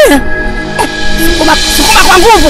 Sukuma, sukuma kwa nguvu.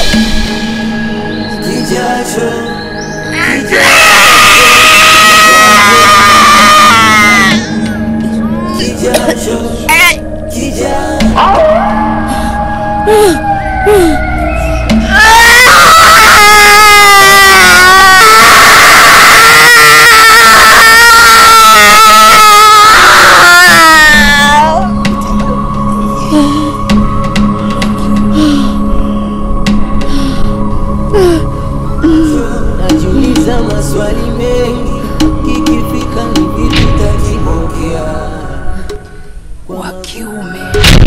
Najiuliza maswali mengi, kikifika ni vipi tajipokea Wa kiume.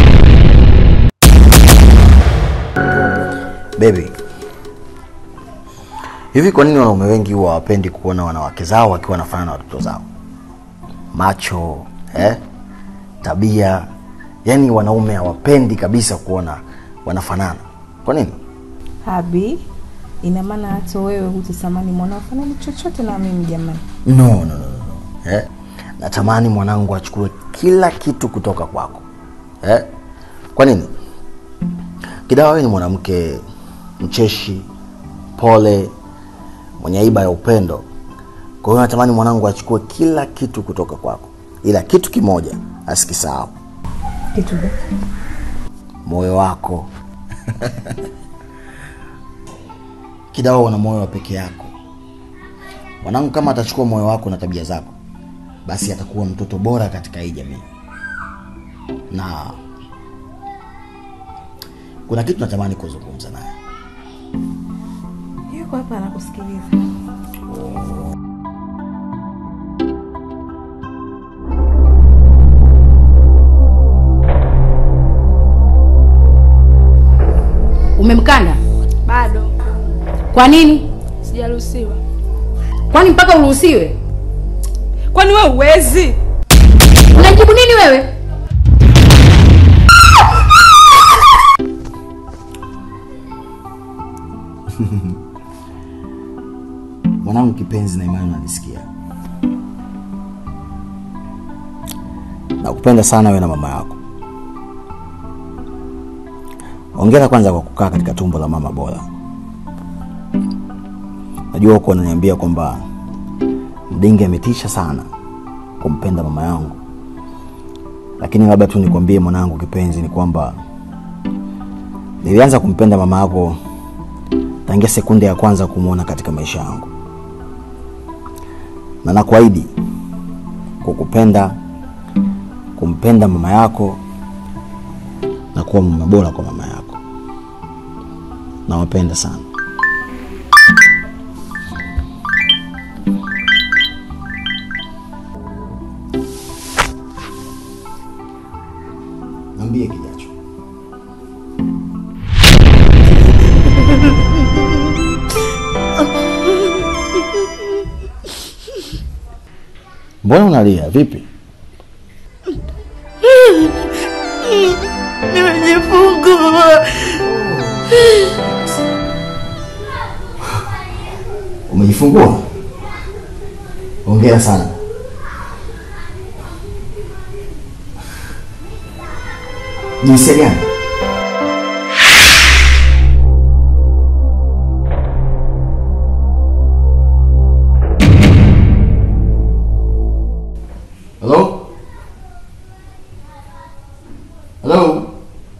Baby, hivi kwa nini wanaume wengi huwa hawapendi kuona wanawake zao wakiwa wanafanana na watoto zao? Macho eh? Tabia, yaani wanaume hawapendi kabisa kuona wanafanana. Kwa nini? Habi, ina maana hata wewe hutatamani mwanao fanani chochote na mimi jamani? No, no, no, no. no. Eh? Natamani mwanangu achukue kila kitu kutoka kwako eh? Kwa nini? Kidawa, wewe ni mwanamke mcheshi, pole, mwenye aiba ya upendo. Kwa hiyo natamani mwanangu achukue kila kitu kutoka kwako, ila kitu kimoja asikisahau, Kitu gani? moyo wako. Kidawa, una moyo wa peke yako. Mwanangu kama atachukua moyo wako na tabia zako, basi atakuwa mtoto bora katika hii jamii. Na kuna kitu natamani kuzungumza naye. Yuko hapa anakusikiliza. Umemkanda? Bado Kwa nini? sijaruhusiwa. Kwani mpaka uruhusiwe? Kwani wewe uwezi? Unajibu nini wewe? Mwanangu kipenzi na imani, unanisikia? Nakupenda sana wewe na mama yako. Hongera kwanza kwa kukaa katika tumbo la mama bora. Najua huko unaniambia kwamba Mdingi ametisha sana kumpenda mama yangu, lakini labda tu nikwambie mwanangu kipenzi, ni kwamba nilianza kumpenda mama yako tangia sekunde ya kwanza kumwona katika maisha yangu, na nakuahidi kukupenda, kumpenda mama yako na kuwa mume bora kwa mama yako. Nawapenda sana. Niambie kijacho. Mbona unalia? Vipi? Nimejifungua. Umejifungua? Hongera sana. Jinsia gani? Hello? Hello?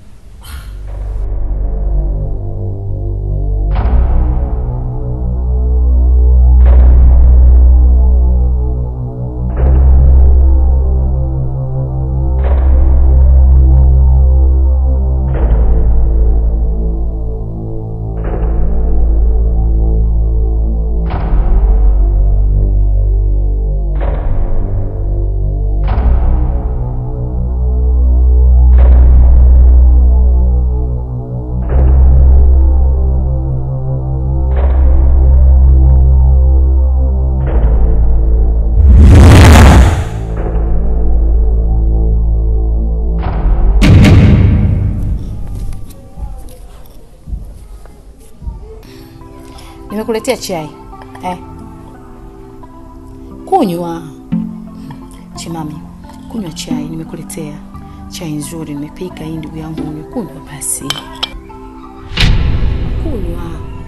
Nimekuletea chai eh. Kunywa Chimami, kunywa chai nimekuletea. chai nzuri nimepika hii, ndugu yangu, umekunywa basi, kunywa.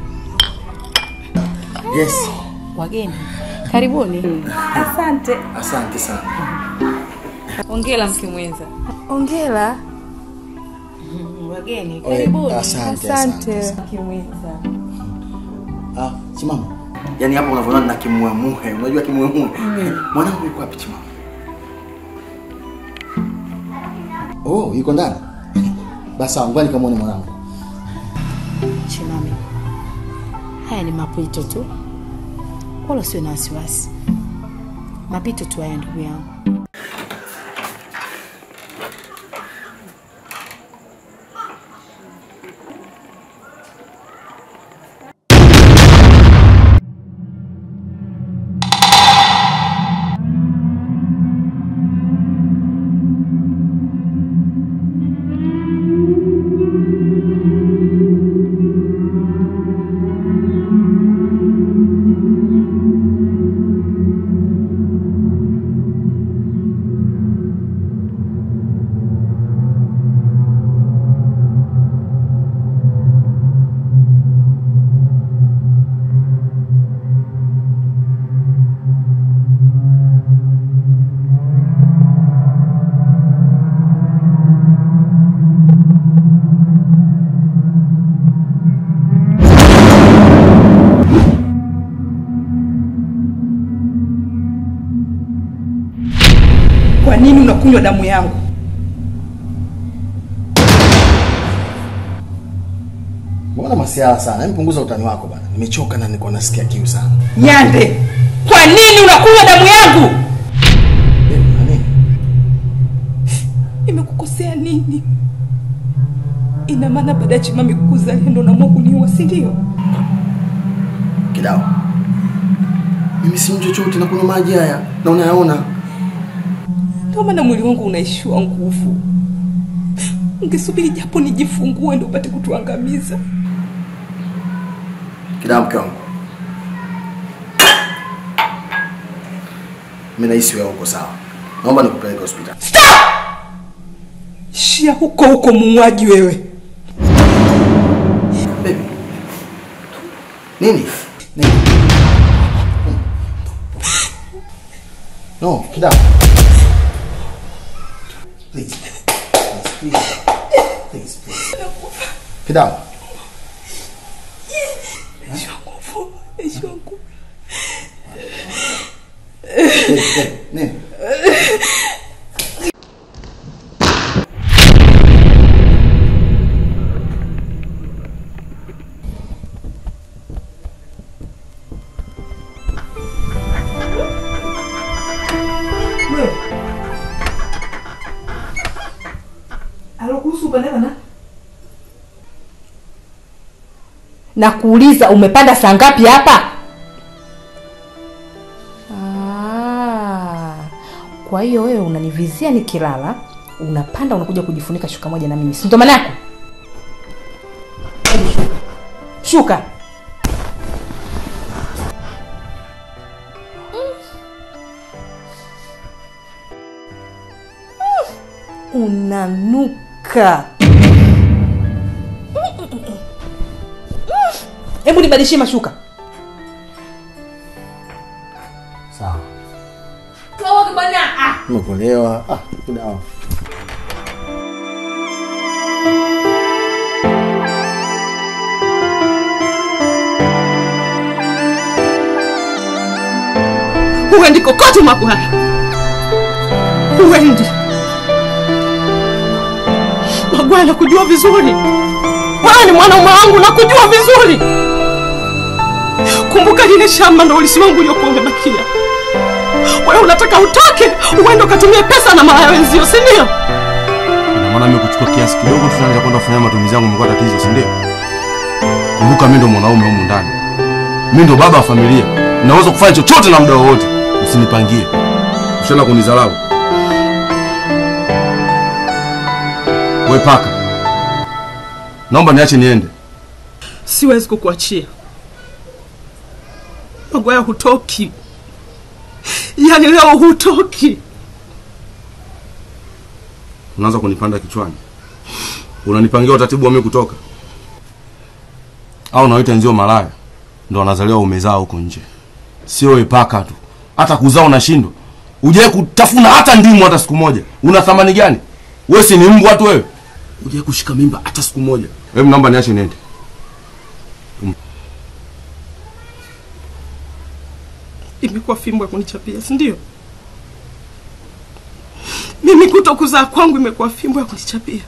Yes. Wageni karibuni. Asante. Asante sana. Ongela mke mwenza. Ongera wageni, karibuni. Asante, asante. Asante mke mwenza. Ah, Chimama. Yaani hapo unavyoona na kimuemuhe. Unajua kimuemuhe? Mwanangu yuko wapi Chimama? Oh, yuko ndani. Basi sawa, ngoja nikamwone mwanangu. Chimame, haya ni mapito tu, wala usiwe na wasiwasi. Mapito tu haya, ndugu yangu. Kwa nini unakunywa damu yangu? Mbona masiala sana? Hebu punguza utani wako bana. Nimechoka na niko nasikia kiu sana. Nyande, kwa nini unakunywa damu yangu? Eh, na nini? Nimekukosea nini? Ina maana baada ya Chimami kukuzalia ndo naamua kuniua, si ndio? Kidao. Mimi si mtu chochote na kunywa maji haya na unayaona. Ndio maana mwili wangu unaishiwa nguvu. Ungesubiri japo nijifungue ndio upate kutuangamiza. Kidao mke wangu. Mimi nahisi wewe uko sawa. Naomba nikupeleke hospitali. Shia huko huko muuaji wewe. Baby. Nini? Nini? No, Kidao. Please. Please, please. Please, please. Kidao. Naishiwa nguvu, naishiwa nguvu. Baby, baby, Nini? Alokuhusu bana bana. na kuuliza umepanda saa ngapi hapa? Ah, kwa hiyo wewe unanivizia nikilala, unapanda unakuja kujifunika shuka moja na mimi, si ndo maana yako? Hebu Shuka, shuka. Mm. Unanuka. Hebu nibadilishie mashuka. Sawa. Nimekuelewa. Ah, Kidao. Huendi kokote Magwaya, huendi Magwaya. Nakujua vizuri, wewe ni mwanaume wangu, nakujua vizuri. Kumbuka lile shamba ndo ulisi wangu uliokuwa umebakia. Wewe unataka utoke uende ukatumie pesa na malaya wenzio, si ndio? Ina maana mimi kuchukua kiasi kidogo tu naweza kwenda kufanya matumizi yangu mlikuwa tatizo, si ndio? Kumbuka mimi ndo mwanaume humu ndani. Mimi ndo baba wa familia. Naweza kufanya chochote na muda wowote. Usinipangie. Ushaenda kunidharau. Wewe paka. Naomba niache niende. Siwezi kukuachia Magwaya, hutoki. Yaani leo hutoki. unaanza kunipanda kichwani. Unanipangia utaratibu wa mimi kutoka, au nawaita nzio malaya ndo wanazaliwa umezaa huko nje, sio epaka tu, hata kuzaa unashindwa. Ujai kutafuna hata ndimu hata siku moja, una thamani gani? Wewe si ni mbwa tu wewe, ujai kushika mimba hata siku moja. Hebu naomba niache niende. imekuwa fimbo ya kunichapia, si ndio? Mimi kuto kuzaa kwangu imekuwa fimbo ya kunichapia.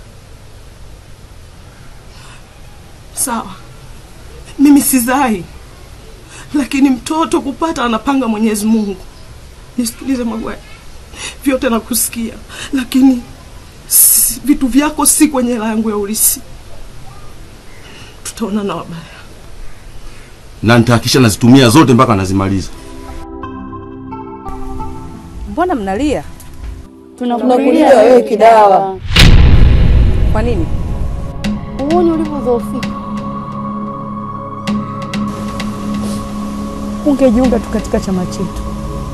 Sawa, mimi sizai, lakini mtoto kupata anapanga Mwenyezi Mungu. Nisikilize Magwaya, vyote nakusikia, lakini si, vitu vyako si kwenye hela yangu ya ulisi. Tutaonana wabaya. na nitahakisha nazitumia zote mpaka nazimaliza. Mbona mnalia? Tunakulilia wewe kidawa. Kwa nini? Uone ulivyodhoofika. Ungejiunga tu katika chama chetu.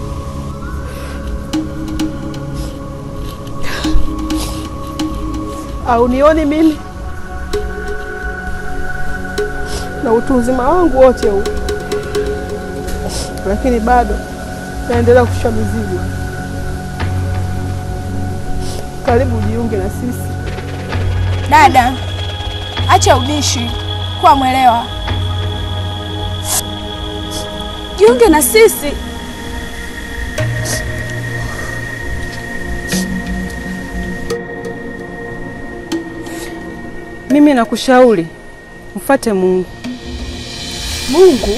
au nioni mimi na utu uzima wangu wote huu, lakini bado naendelea kushusha mizigo. Karibu ujiunge na sisi. Dada, acha ubishi, kuwa mwelewa, jiunge na sisi. Mimi nakushauri mfate Mungu. Mungu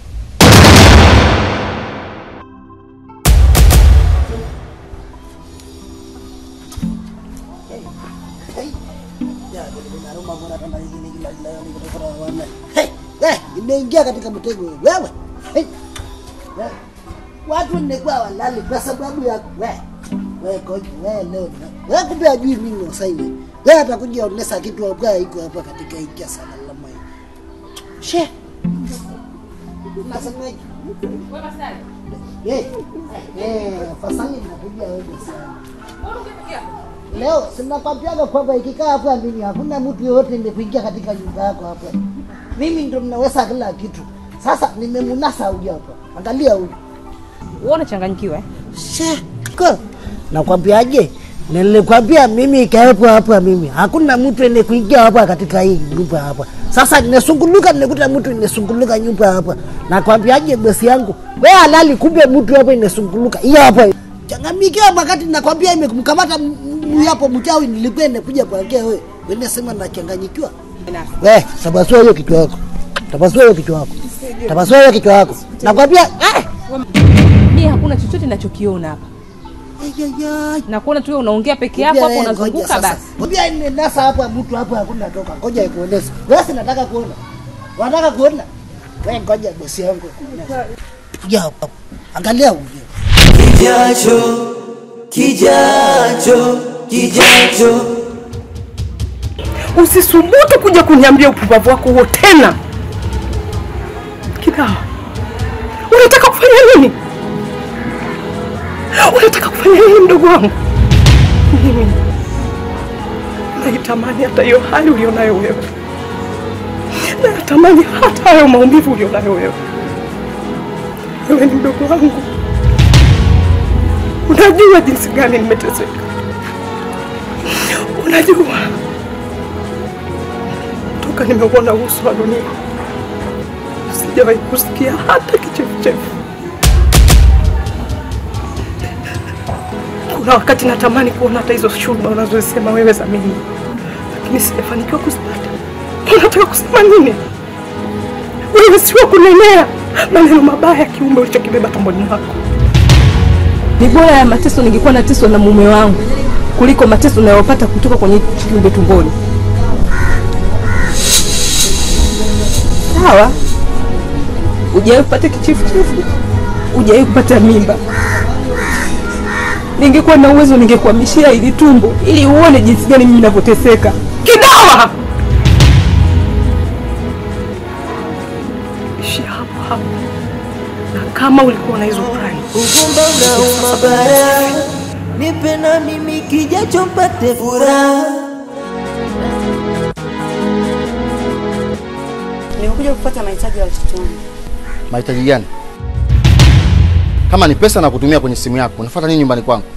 Hey, eh, imeingia katika mtego wewe. wewe. Hey. wewe. Watu nilikuwa walali kwa sababu ya wewe. Wewe koji, wewe leo. Wewe kumbe ajui mimi ni wasai wewe. Wewe atakuja onesa kitu kwa iko hapa katika hiki sana la moyo. She. Nasemaje? Eh, eh, fasali nakuja wewe sana. Leo sinakwambiaga kwamba ikikaa hapa mimi hakuna mtu yoyote nimekuingia katika nyumba yako hapa. Mimi ndo ninaweza kila kitu. Sasa nimemunasa huyu hapa. Angalia huyu. Wewe unachanganyikiwa eh? Sheko. Nakwambiaje? Nilikwambia mimi ikawepo hapa mimi. Hakuna mtu ene kuingia hapa katika hii nyumba hapa. Sasa ninasunguluka nikuta mtu inasunguluka nyumba hapa. Nakwambiaje bosi yangu? Wewe halali kumbe mtu hapa inasunguluka. Hiyo hapa. Changamkia wakati nakwambia imemkamata m- m- hapo mchawi nilikuwa nakuja kuongea wewe. Wewe sema nachanganyikiwa. We, tabasua hiyo kichwa yako. Tabasua hiyo kichwa yako. Tabasua hiyo kichwa yako. Nakwambia eh! Mimi hakuna chochote ninachokiona hapa. Na kuona tu wewe unaongea peke yako hapo unazunguka basi. Ngoja ine nasa hapa mtu hapa hakuna toka. Ngoja ikuoneshe. Wewe si nataka kuona. Wanataka kuona. Wewe ngoja bosi yangu. Kuja hapa. Angalia huyu. Kijacho, kijacho, kijacho. Usisubutu kuja kuniambia upumbavu wako huo tena. Kidawa, unataka kufanya nini? Unataka kufanya nini mdogo wangu? Mimi naitamani hata hiyo hali ulionayo wewe, natamani hata hayo maumivu ulionayo wewe. Wewe ni mdogo wangu, unajua jinsi gani nimeteseka, unajua toka nimeuona uso wa dunia sijawahi kusikia hata kichefuchefu. Kuna wakati natamani kuona hata hizo shuhuda unazosema wewe za mimi, lakini sijafanikiwa kuzipata. Unataka kusema nini? Wewe sio kunenea maneno mabaya ya kiumbe ulichokibeba tumboni mwako. Ni bora ya mateso ningekuwa nateswa na mume wangu kuliko mateso nayopata kutoka kwenye hichi kiumbe tumboni. Sawa, hujawahi kupata kichefuchefu, hujawahi kupata mimba. Ningekuwa na uwezo ningekuhamishia ili tumbo ili uone jinsi gani mimi ninavyoteseka. Kidawa! Ishia hapo hapo, na kama ulikuwa na hizo plani Uvumba unauma bara, nipe na mimi kijacho mpate furaha. Nimekuja kufuata mahitaji ya watoto wangu. Mahitaji gani? Kama ni pesa na kutumia kwenye simu yako, unafuata nini nyumbani kwangu?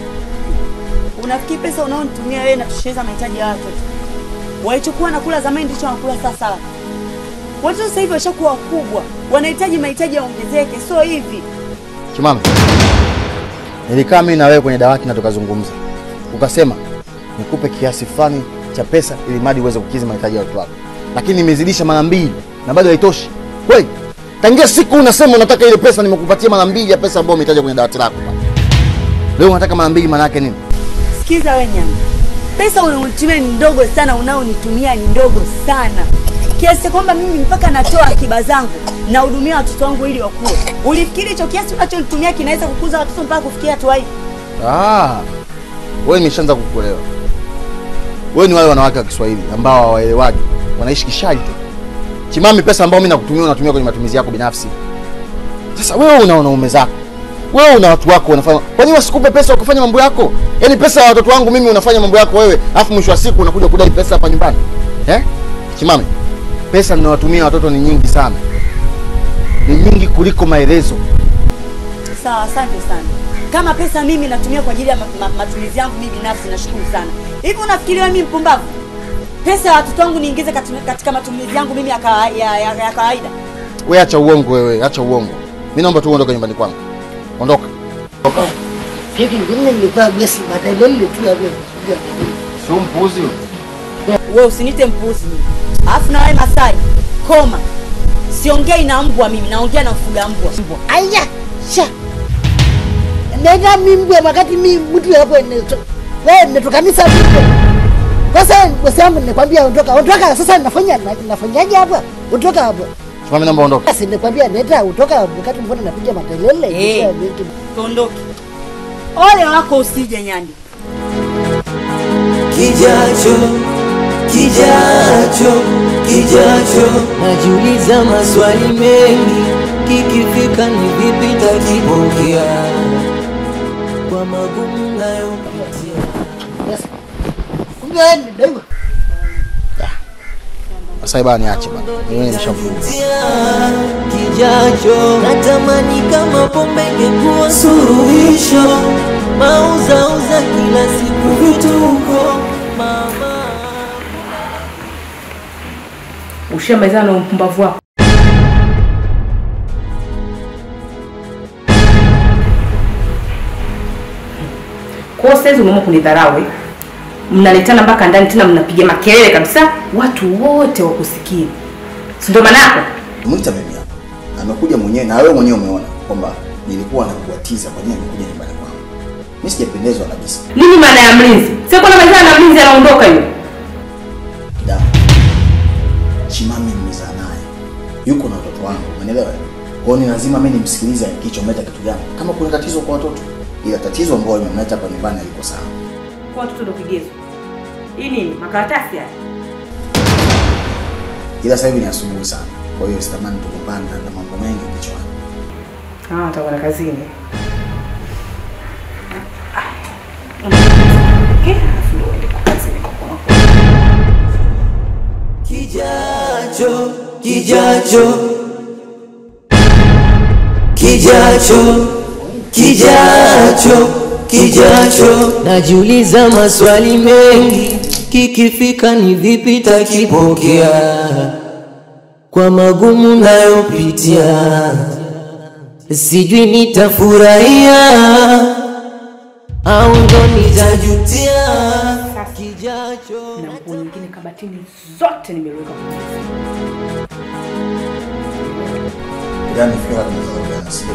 Unafikiri pesa unaonitumia wewe inatosheleza mahitaji ya watoto? Walichokuwa nakula zamani ndicho wanakula sasa. Watoto sasa hivi washakuwa wakubwa, wanahitaji mahitaji yaongezeke, sio hivi. Chimame, nilikaa mimi na wewe kwenye dawati na tukazungumza, ukasema nikupe kiasi fulani cha pesa ili mradi uweze kukidhi mahitaji ya watu wako, lakini nimezidisha mara mbili na bado haitoshi. Kweli tangia siku unasema unataka ile pesa, nimekupatia mara mbili ya pesa ambayo umetaja kwenye dawati lako. Leo unataka mara mbili, maana yake nini? Sikiza wewe nyama, pesa unaonitumia ni ndogo sana, unaonitumia ni ndogo sana kiasi kwamba mimi mpaka natoa akiba zangu nahudumia watoto wangu ili wakue. Ulifikiri hicho kiasi unachonitumia kinaweza kukuza watoto mpaka kufikia hatua hii? Ah, wewe nimeshaanza kukuelewa. Wewe ni wale wanawake wa Kiswahili ambao hawaelewagi, wanaishi kishari tu. Chimami, pesa ambayo mimi nakutumia unatumia kwenye matumizi yako binafsi. Sasa wewe una wanaume zako, wewe una watu wako unafanya. Kwa nini wasikupe pesa ukafanya mambo yako? Yaani pesa ya watoto wangu mimi unafanya mambo yako wewe, alafu mwisho wa siku unakuja kudai pesa hapa nyumbani eh? Chimami, pesa ninawatumia watoto ni nyingi sana, ni nyingi kuliko maelezo. Sawa, asante sana. Kama pesa mimi natumia kwa ajili ya ma ma matumizi yangu mimi binafsi, nashukuru sana. Hivi unafikiria mimi mpumbavu? Pesa ya watoto wangu niingize katika, katika matumizi yangu mimi ya, ka, ya, ya, ya kawaida? Wewe acha uongo wewe, acha uongo. Mimi naomba tu uondoke nyumbani kwangu. Ondoka. Hivi ngine nilikuwa gesi madelele tu ya wewe. Sio mpuzi wewe. Wewe usinite mpuzi mimi. Alafu na wewe Masai, koma. Siongei na mbwa mimi, naongea na mfuga mbwa. Aya, sha. Nenda mimbwa wakati mi mtu hapo neto. Wewe netokanisa vipi? Kwa sasa bosi wangu nikwambia ondoka. Ondoka sasa nafanya nafanyaje hapa? Ondoka hapo. Chimami, naomba ondoka. Basi nikwambia nenda utoka wakati mbona napiga makelele. Eh. Tuondoke. Ole wako usije nyandi. Kijacho, kijacho, kijacho, najiuliza maswali mengi, kikifika ni vipi takipokea kwa magumu nayopitia. Kumbe wewe ni dogo. Sasa bana niache bana. Mimi nimeshavuka. Kijacho, natamani kama pombe ingekuwa suluhisho, mauzauza kila siku vituko, mama Ushamalizana na upumbavu wako. Kwa hiyo saizi umeamua kunidharau eh? Mnaletana mpaka ndani tena mnapiga makelele kabisa, watu wote wakusikie, si ndio maana yako? Mwita mimi hapa. Amekuja mwenyewe na wewe mwenyewe umeona kwamba nilikuwa nakuatiza kwa nini amekuja nyumbani kwangu. Mimi sijapendezwa kabisa. Nini maana ya mlinzi? Sio kuna malizana na mlinzi anaondoka yule. Da. Chimami nimezaa naye. Yuko na watoto wangu, umeelewa? Kwa hiyo ni lazima mimi nimsikilize kichometa kitu gani. Kama kuna tatizo kwa watoto, ila tatizo ambalo limemleta hapa nyumbani aliko sawa. Kwa watoto ndio kigezo. Hii nini? Makaratasi haya. Ila sasa hivi ni asubuhi sana. Kwa hiyo sitamani tugombane na mambo mengi kichwani. Ah, utakwenda kazini. Okay, alafu ndio uende kwa kazini kwa kwa. Kijacho, kijacho, kijacho, kijacho, kijacho, najiuliza maswali mengi, kikifika ni vipi takipokea kwa magumu nayopitia, sijui nitafurahia au ndo nitajutia. Kijacho Na nguo nyingine kabatini zote nimeweka kwenye Yaani fikira tunazoongea sio.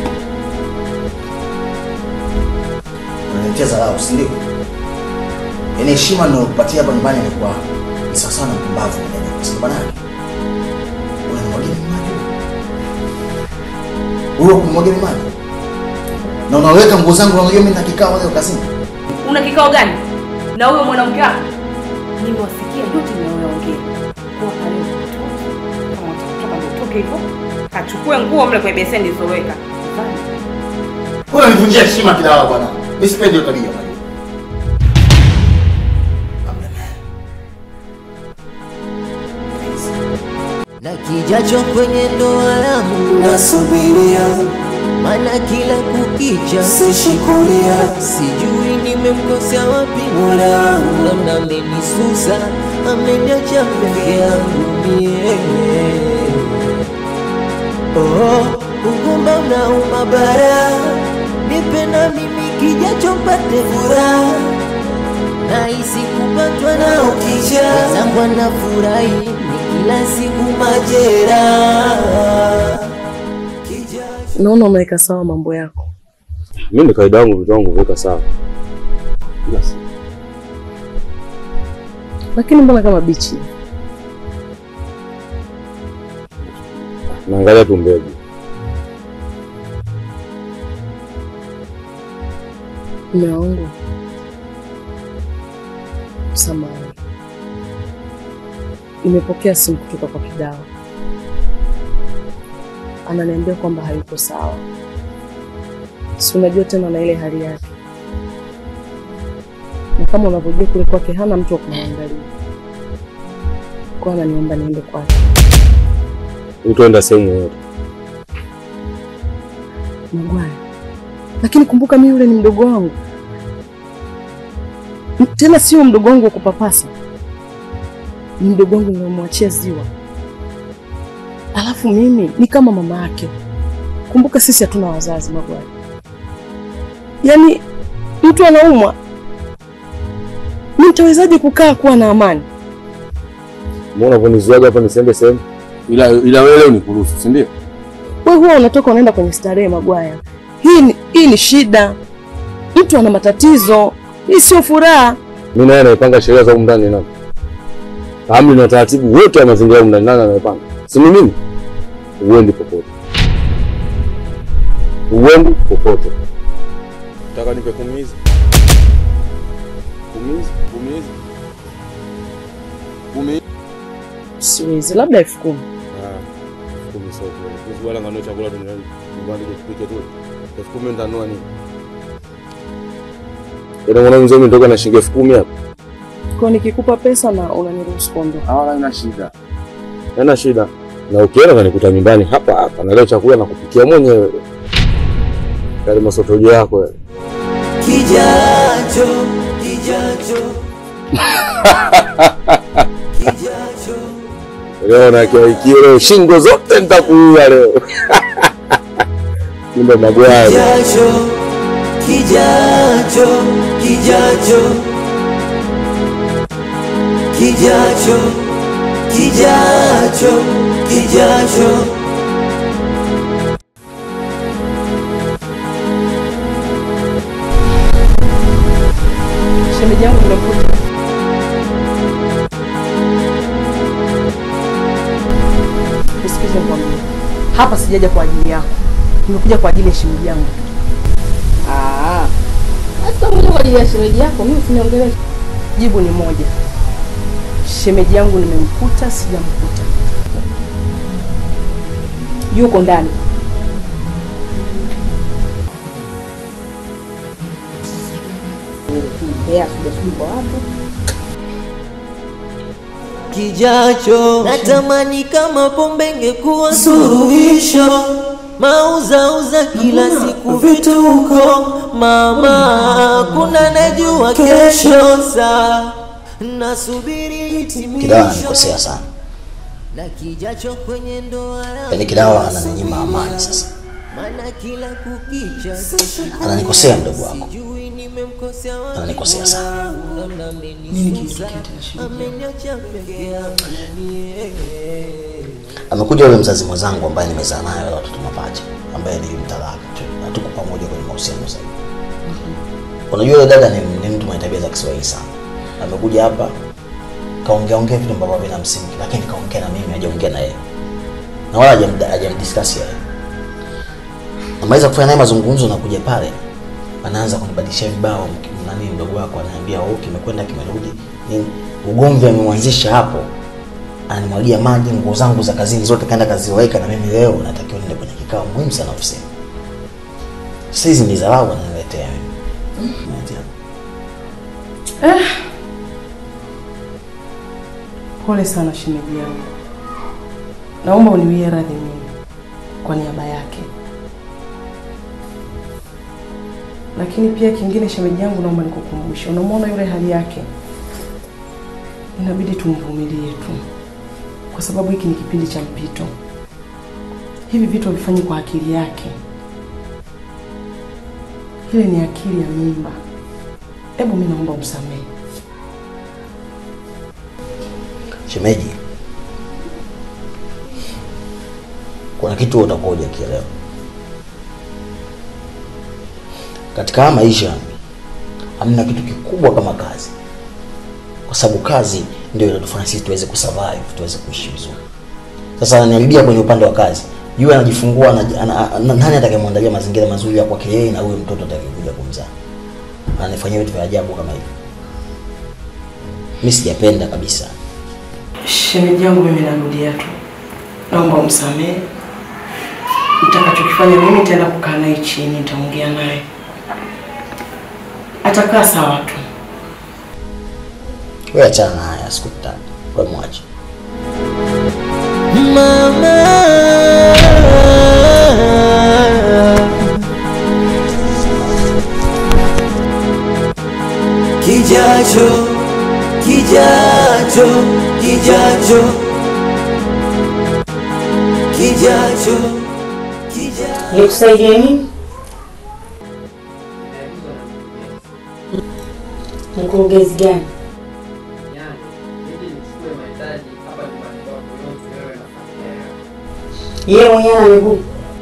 Unanitia dharau, si ndio? Yaani heshima ninayokupatia hapa nyumbani ni kwa ni sawa sana mpumbavu mwenyewe. Kwa sababu nani? Unamwagia mimi maji. Wewe kumwagia mimi maji. Na unaweka nguo zangu unajua mimi na kikao leo kazini. Una kikao gani na huyo mwanamke wako? Nimewasikia yote mnayoongea. Kwa kale mtoto kama utatoka ndio utoke hivyo. Kachukue nguo mle kwenye beseni zilizoweka. Wewe unanivunjia heshima kidawa bwana. Mimi sipendi hiyo tabia unajua. na kijacho kwenye ndoa yangu nasubiria, maana kila kukicha sishikulia, sijui nimemkosea wapi Mola wangu, labda amenisusa, ameniacha peke yangu mie. Oh, ugumba unauma bara, nipe na mimi kijacho mpate furaha nahisi kupatwa na ukija wenzangu anafurahi ni kila siku majeraha Naona umeweka sawa mambo yako. Mimi ni kawaida yangu vitu wangu viweka sawa. Kila siku. Lakini mbona kama bichi? Naangalia tu mbegu. Mume wangu, samahani, nimepokea simu kutoka kwa Kidawa, ananiambia kwamba hayuko sawa. Si unajua tena na ile hali yake, na kama unavyojua kule kwake hana mtu wa kumwangalia, kwa ananiomba niende kwake. Utaenda sehemu yoyote. Magwaya, lakini kumbuka mimi yule ni mdogo wangu, M- tena sio mdogo wangu wa kupapasa, ni mdogo wangu nilomwachia ziwa, alafu mimi ni kama mama yake. Kumbuka sisi hatuna wazazi Magwaya, yaani mtu anaumwa, mi nitawezaje kukaa kuwa na amani? Mbona unaponizuaga hapa nisiende sehemu? Ila ila wewe leo nikuruhusu, si ndio? Wewe huwa unatoka unaenda kwenye starehe Magwaya. Hii ni, hii ni shida, mtu ana matatizo, hii sio furaha. Mimi naye naipanga sheria za humu ndani nani? Amri na taratibu wote wa mazingira humu ndani nani anaipanga? Si ni mimi? Uendi popote. Uendi popote. Nataka nipe kumi hizi. Kumi hizi, kumi hizi. Kumi hizi. Siwezi, labda elfu kumi. Ah, kumi sio kweli. Kuhusu wala ngano chakula tu ndani. Nyumbani je tupike tu. Elfu kumi nitanunua nini? Ina mwana mzee umetoka na shilingi elfu kumi hapa. Kwa nikikupa pesa na unaniruhusu kuondoka. Wala ina shida. Haina shida. Na ukienda unanikuta nyumbani hapa hapa na leo chakula na kupikia mwenyewe. Kale masotojo yako yale. kijacho kijacho Leo na kiwaikio leo shingo zote nitakuua leo. Kumbe magwaya. kijacho kijacho kijacho kijacho kijacho kijacho Shemeji yangu nimekuta. Nisikize nikwambie. Hapa sijaja kwa ajili yako. Nimekuja kwa ajili ya shemeji yangu. Ah. Hata mmoja kwa ajili ya shemeji yako, mimi usiniongelee. Jibu ni moja. Shemeji yangu nimemkuta, sijamkuta. Yuko ndani. Yeah, sijasubiri kwa watu. kijacho natamani kama pombe ingekuwa suluhisho mauzauza kila siku vituko mama kuna najua kesho saa nasubiri Kidawa hitimisho ananikosea sana, na kijacho kwenye ndoa yaani Kidawa ananinyima amani sasa, maana kila kukicha ananikosea mdogo wako, sijui nimemkosea wapi ananikosea sana. nini kilitokea ameniacha peke yangu mie Amekuja yule mzazi mwenzangu ambaye nimezaa naye wale watoto mapacha, ambaye ni mtalaka tu, na tuko pamoja kwenye mahusiano sasa hivi. Unajua yule dada ni, ni mtu mwenye tabia za Kiswahili sana. Amekuja hapa kaongea ongea vitu ambavyo havina msingi, lakini kaongea na mimi, hajaongea na yeye na wala hajamda- hajamdiscuss yeye. Ameweza kufanya naye mazungumzo na kuja pale anaanza kunibadilishia vibao, mk- nani mdogo wako ananiambia oh, kimekwenda kimerudi nini, ugomvi ameuanzisha hapo ananimwagia maji, nguo zangu za kazini zote kaenda kaziweka, na mimi leo natakiwa niende kwenye kikao muhimu sana ofisini. Sasa hizi ni dharau ananiletea mimi. Eh. Pole sana shemeji yangu, naomba uniwie radhi mimi kwa niaba yake, lakini pia kingine, shemeji yangu, naomba nikukumbushe, unamwona yule hali yake, inabidi tumvumilie tu, kwa sababu hiki ni kipindi cha mpito. Hivi vitu havifanyi kwa akili yake, ile ni akili ya mimba. Hebu mimi naomba umsamehe. Shemeji, kuna kitu utakuwa hujakielewa katika haya maisha. Hamna kitu kikubwa kama kazi, kwa sababu kazi ndio inatufanya sisi tuweze kusurvive, tuweze kuishi vizuri. Sasa ananiharibia kwenye upande wa kazi, yule anajifungua, ana- ana- ana- nani atakayemwandalia mazingira mazuri ya kwake yeye na huyo mtoto atakayekuja kumzaa? Ananifanyia vitu vya ajabu kama hivi, mimi sijapenda kabisa. Shemeji yangu, mimi narudia tu, naomba umsamehe. Nitakachokifanya mimi, nitaenda kukaa naye chini, nitaongea naye, atakaa sawa tu. Wewe achana na haya, sikutaki. Wewe mwache. Kijacho, kijacho, kijacho, kijacho, kijacho. Nikusaidie nini? Mkurugenzi gani? Yeye mwenyewe ana miguu.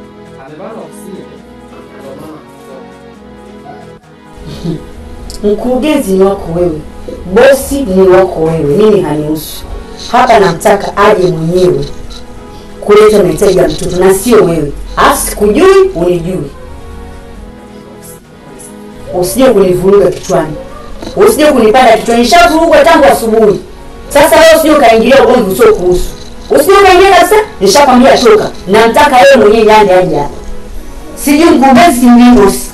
Mkurugenzi ni wako wewe, bosi ni wako wewe, mimi hanihusu. Hapa namtaka aje mwenyewe kuleta mahitaji ya mtoto na sio wewe. Alafu sikujui unijui, usije kunivuruga kichwani, usije kunipanda kichwani. Nishavurugwa tangu asubuhi. Sasa wewe usije ukaingilia ugomvi usio kuhusu, usije ukaingia kabisa. Nishakwambia toka, namtaka yeye mwenyewe yande aje hapa, sijui mkurugenzi, sijui bosi.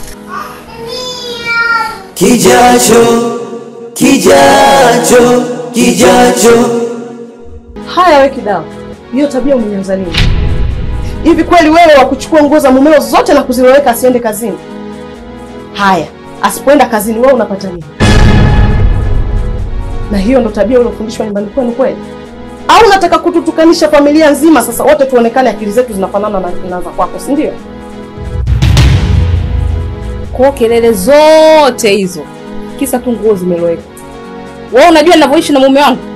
Kijacho, kijacho, kijacho. Haya, we Kidawa, hiyo tabia umeanza lini? Hivi kweli wewe wa kuchukua nguo za mumeo zote na kuziloweka asiende kazini? Haya, asipoenda kazini wewe unapata nini? Na hiyo ndo tabia uliofundishwa nyumbani kwenu kweli? Au unataka kututukanisha familia nzima sasa wote tuonekane akili zetu zinafanana na, na za kwako, si ndio? Kwa kelele zote hizo kisa tu nguo zimeloweka. Wewe unajua ninavyoishi na mume wangu.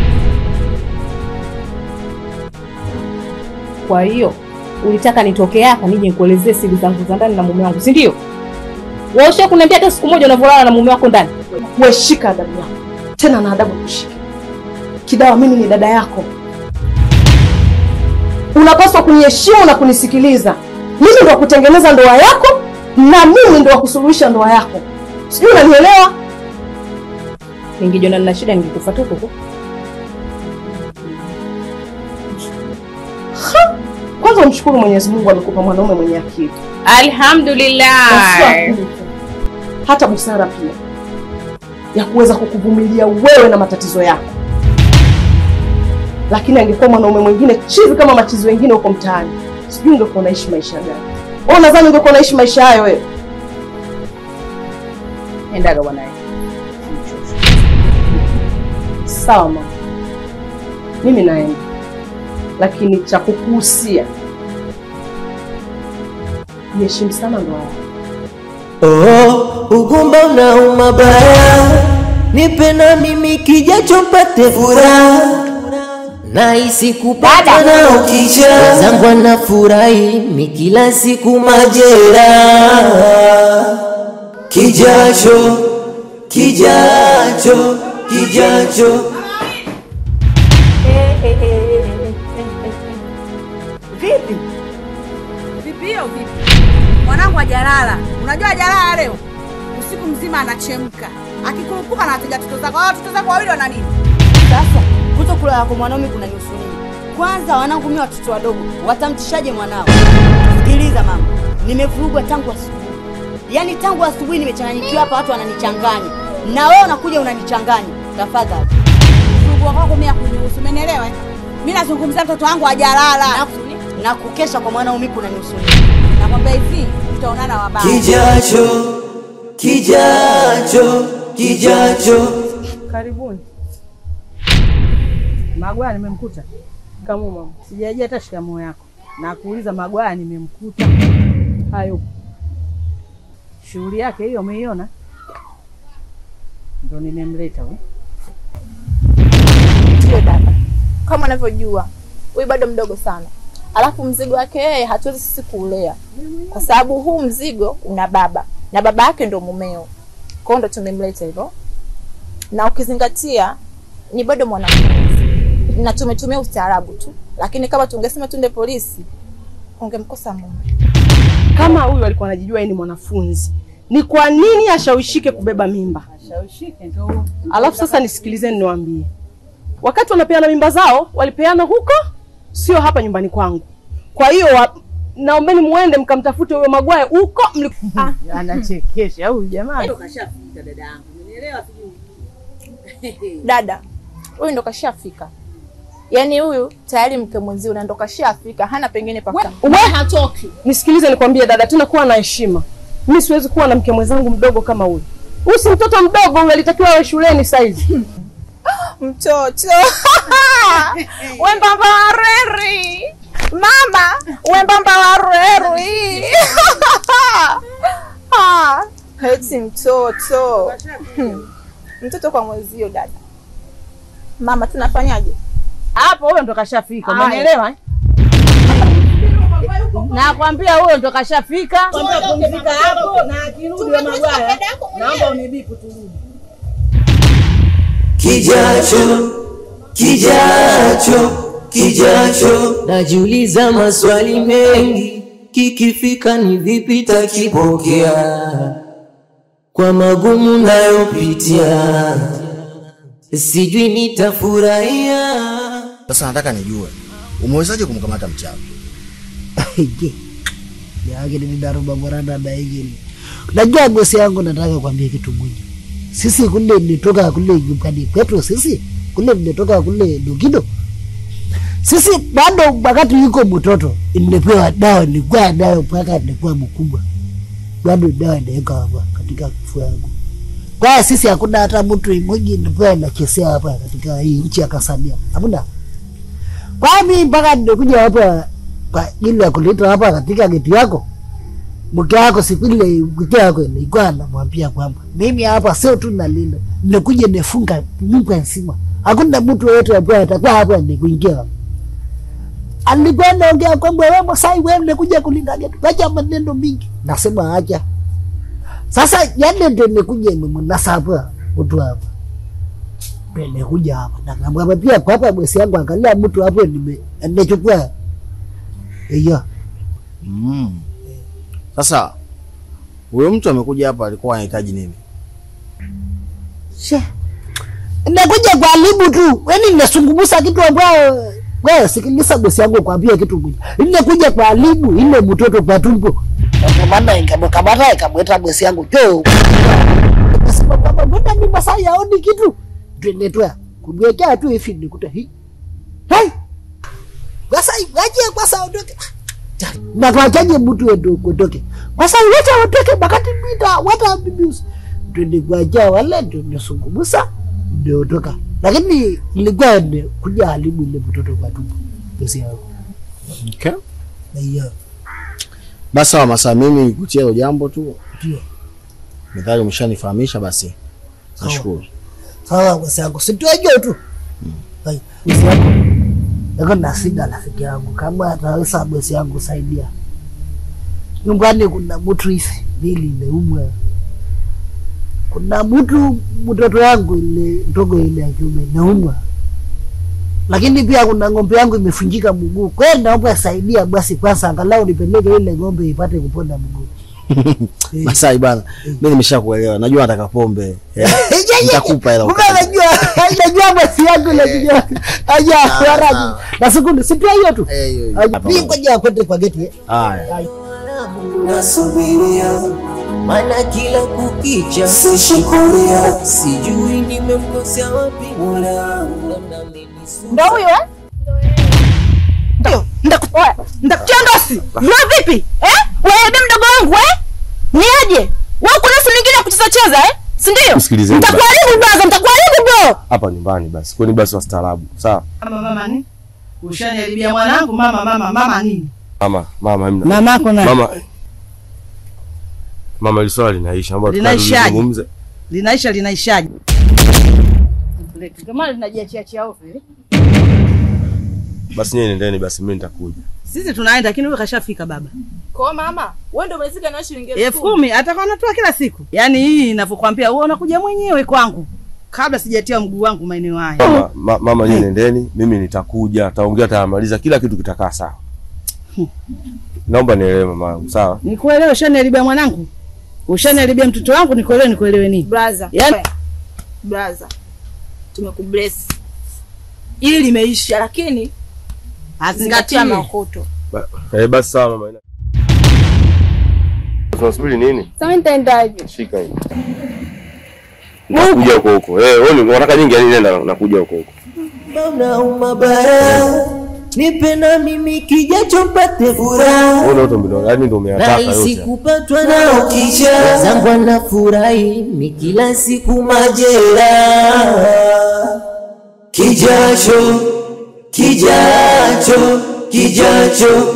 Kwa hiyo ulitaka nitoke hapa nije nikuelezee siri zangu za ndani na mume wangu, si ndio? Wewe usha kuniambia hata siku moja unavyolala na mume wako ndani. Wewe shika adabu yako tena, na adabu kushika. Kidawa, mimi ni dada yako, unapaswa kuniheshimu na kunisikiliza. Mimi ndo wa kutengeneza ndoa yako na mimi ndo wa kusuluhisha ndoa yako, sijui unanielewa? Ningejiona nina shida ningekufuata huko huko. Ha! Kwanza umshukuru Mwenyezi Mungu amekupa mwanaume mwenye akili Alhamdulillah. Na sio akili tu, hata busara pia ya kuweza kukuvumilia wewe na matatizo yako. Lakini angekuwa mwanaume mwingine chizi kama machizi wengine huko mtaani, sijui ungekuwa unaishi maisha gani? Wewe unadhani ungekuwa unaishi maisha hayo wewe? Endaga bwanaye. Sawa mama, mimi naenda, lakini cha kukuhusia jiheshimu sana ndoa yako. Oh, ugumba unauma baya, nipe na mimi kijacho mpate furaha, nahisi kupata na ukisha zangu anafurahi mi kila siku majeraha, kijacho kijacho kijacho Vipi? Vipi hiyo vipi? Mwanangu hajalala. Unajua hajalala leo? Usiku mzima anachemka. Akikurupuka na wateja watoto zako. Hao watoto zako wawili wana nini? Sasa kuto kulala kwa mwanaume kuna nyusu nini? Kwanza wanangu mimi watoto wadogo watamtishaje mwanao? Sikiliza mama, nimevurugwa tangu asubuhi. Yaani tangu asubuhi nimechanganyikiwa hapa, watu wananichanganya na wewe unakuja unanichanganya. Tafadhali Mungu wako mimi akunihusu, umenielewa? Mimi nazungumzia mtoto wangu hajalala. na kukesha kwa mwanaume kunanihusu. Nakwambia hivi, tutaonana wabaya. Kijacho, kijacho, kijacho. Karibuni. Magwaya nimemkuta. Kamu mama. Sijajia hata shikamoo yako. Na kuuliza Magwaya nimemkuta. Hayo. Shughuli yake hiyo umeiona? Ndio nimemleta huyu. Ndio dada, kama unavyojua huyu bado mdogo sana, alafu mzigo wake yeye hatuwezi sisi kuulea, kwa sababu huu mzigo una baba na baba yake ndo mumeo, kwa hiyo ndo tumemleta hivyo, na ukizingatia ni bado mwanafunzi na tumetumia ustaarabu tu, lakini kama tungesema tunde polisi ungemkosa mume. Kama huyu alikuwa anajijua yeye ni mwanafunzi, ni kwa nini ashawishike kubeba mimba? Ashawishike ndio huyo. Alafu sasa nisikilizeni niwaambie, wakati wanapeana mimba zao walipeana huko, sio hapa nyumbani kwangu. Kwa hiyo wa, naombeni muende mkamtafute huyo Magwaye huko mli... ah. Anachekesha huyu jamani. Dada huyu ndo kashafika, yaani huyu tayari mke mwenzio na ndo kashafika, hana pengine paka We hatoki. Nisikilize nikwambie dada, tena kuwa na heshima. Mimi siwezi kuwa na mke mwenzangu mdogo kama huyu. Huyu si mtoto mdogo, huyu alitakiwa awe shuleni saizi. mtoto wembamba wa reri mama wembamba wa reri Ah, eti mtoto Hmm. mtoto kwa mwezio dada mama tunafanyaje Hapo huyo ndo kashafika. Haya. Umenielewa? eh? Nakwambia huyo ndo kashafika. Pumzika hapo na akirudi wa Magwaya. Naomba unibipu turudi. Kijacho, kijacho, kijacho. Najiuliza maswali mengi, kikifika ni vipi takipokea kwa magumu nayopitia, sijui nitafurahia. Sasa nataka nijue umewezaje kumkamata mchawi? Je, yake ni daruba morana na hili. Najua bosi yangu, nataka kuambia kitu moja. Sisi kule nilitoka kule nyumbani kwetu, sisi kule nilitoka kule Lugido. Sisi bado wakati yuko mtoto nilipewa dawa, nilikuwa nayo mpaka nilikuwa mkubwa, bado dawa inaweka hapa katika kifua yangu. Kwa hiyo sisi hakuna hata mtu mmoja nilikuwa nachezea hapa katika hii nchi ya Kasamia, hamna. Kwa hiyo mimi mpaka nimekuja hapa kwa ajili ya kuleta hapa katika geti yako mke wako siku ile mke wako ilikuwa anamwambia kwamba mimi hapa sio tu nalinda, nikuja nifunga nyumba nzima, hakuna mtu yoyote ambaye atakuwa hapa nikuingia. Alikuwa anaongea kwamba wewe Masai, wewe nikuja kulinda geti, acha maneno mingi. Nasema acha. Sasa yale ndio nikuja nimemnasa hapa mtu hapa Ndio nikuja hapa na kamwambia pia kwa hapa bosi yangu, angalia mtu hapo nime nimechukua hiyo Mm. Sasa huyo mtu amekuja hapa alikuwa anahitaji nini? She. Nakuja kwa alibu tu. Wewe ninasungumusa kitu ambayo wewe sikiliza bosi yangu kwambia kitu moja. Ninakuja kwa alibu ile mtoto kwa tumbo. Kwa maana ingamkamata ikamweta bosi yangu jo. Nasema kwamba mbona ni masaa yaoni kitu? Twende tu. Kumwekea tu hivi nikuta hii. Hai. Sasa waje kwa saa ondoke. Na tuachaje mtu wetu kutoke. Kwa sababu wacha watoke wakati mita wata bibi twende kuacha wale ndio nisungumusa ndio toka. Lakini nilikuwa ni kuja haribu ile mtoto kwa tumbo. Bosi yangu. Okay. Na hiyo Basi sawa Masa, mimi nikutia hilo jambo tu. ndio. Methali umeshanifahamisha basi. Nashukuru. Sawa bosi yangu. Situajua tu. Hai. Bosi yangu. Niko na shida rafiki yangu. Kama ataweza bosi yangu saidia. Nyumbani kuna mtu hivi mbili imeumwa. Kuna mtu mtoto yangu ile ndogo ile ya kiume inaumwa. Lakini pia kuna ng'ombe yangu imefunjika mguu. Kwa hiyo naomba saidia basi kwanza angalau nipeleke ile ng'ombe ipate kupona mguu. Masai bana, mimi nimeshakuelewa. Najua nataka pombe. Eh, Nitakupa hela. Kumbe najua najua bosi yangu najua. Aja haraji. Na siku si pia hiyo tu. Eh, hiyo hiyo. Aja pia ngoja kwende kwa geti. eh. Haya. nasubiria maana kila kukicha sishukuria, sijui nimemkosea wapi Mola wangu, labda amenisumbua. Ndo huyo eh? Ndio. Ndakutia ndosi. Wewe vipi? Eh? Wewe bi mdogo wangu eh? Niaje? Wewe kuna simu nyingine ya kucheza cheza eh? Si ndio? Msikilizeni basi. Nitakuharibu brother, nitakuharibu bro. Hapa nyumbani basi, kwani basi wastaarabu. Sawa Mama mama ni? Ushaniharibia mwanangu mama mama mama nini? mama, mama hamna. Mamako na Mama, mama, hili swala linaisha, naomba Linaishaje? tulizungumze. linaisha linaishaje? Ndio maana linajiachiachia ovyo. eh? Basi nyie nendeni, basi mimi nitakuja. Sisi tunaenda lakini wewe kashafika baba. Kwa mama, wewe ndio umezika na shilingi elfu kumi atakuwa anatoa kila siku. Yaani hii ninavyokuambia wewe unakuja mwenyewe kwangu kabla sijatia mguu wangu maeneo haya. Mama, ma, mama nyie nendeni, mimi nitakuja, taongea, tamaliza kila kitu kitakaa sawa. Naomba nielewe mama yangu, sawa? Nikuelewe, ushaniharibia mwanangu, ushaniharibia mtoto wangu, nikuelewe, nikuelewe nini? Brother. Yaani Brother. Tumekubless. Ili limeisha lakini zingatia makoto. Ba, eh, basi sawa mama. Tunasubiri nini? Sasa nitaendaje? Shika hii. Nakuja huko huko. Eh, wewe ni- unataka nyingi yani nenda nakuja huko huko. Naona umabaya, nipe na mimi kijacho mpate furaha. Wewe ndio ndio yani ndio umeyataka rahisi yote. kupatwa na ukisha zangu anafurahi ni kila siku majera kijacho kijacho kijacho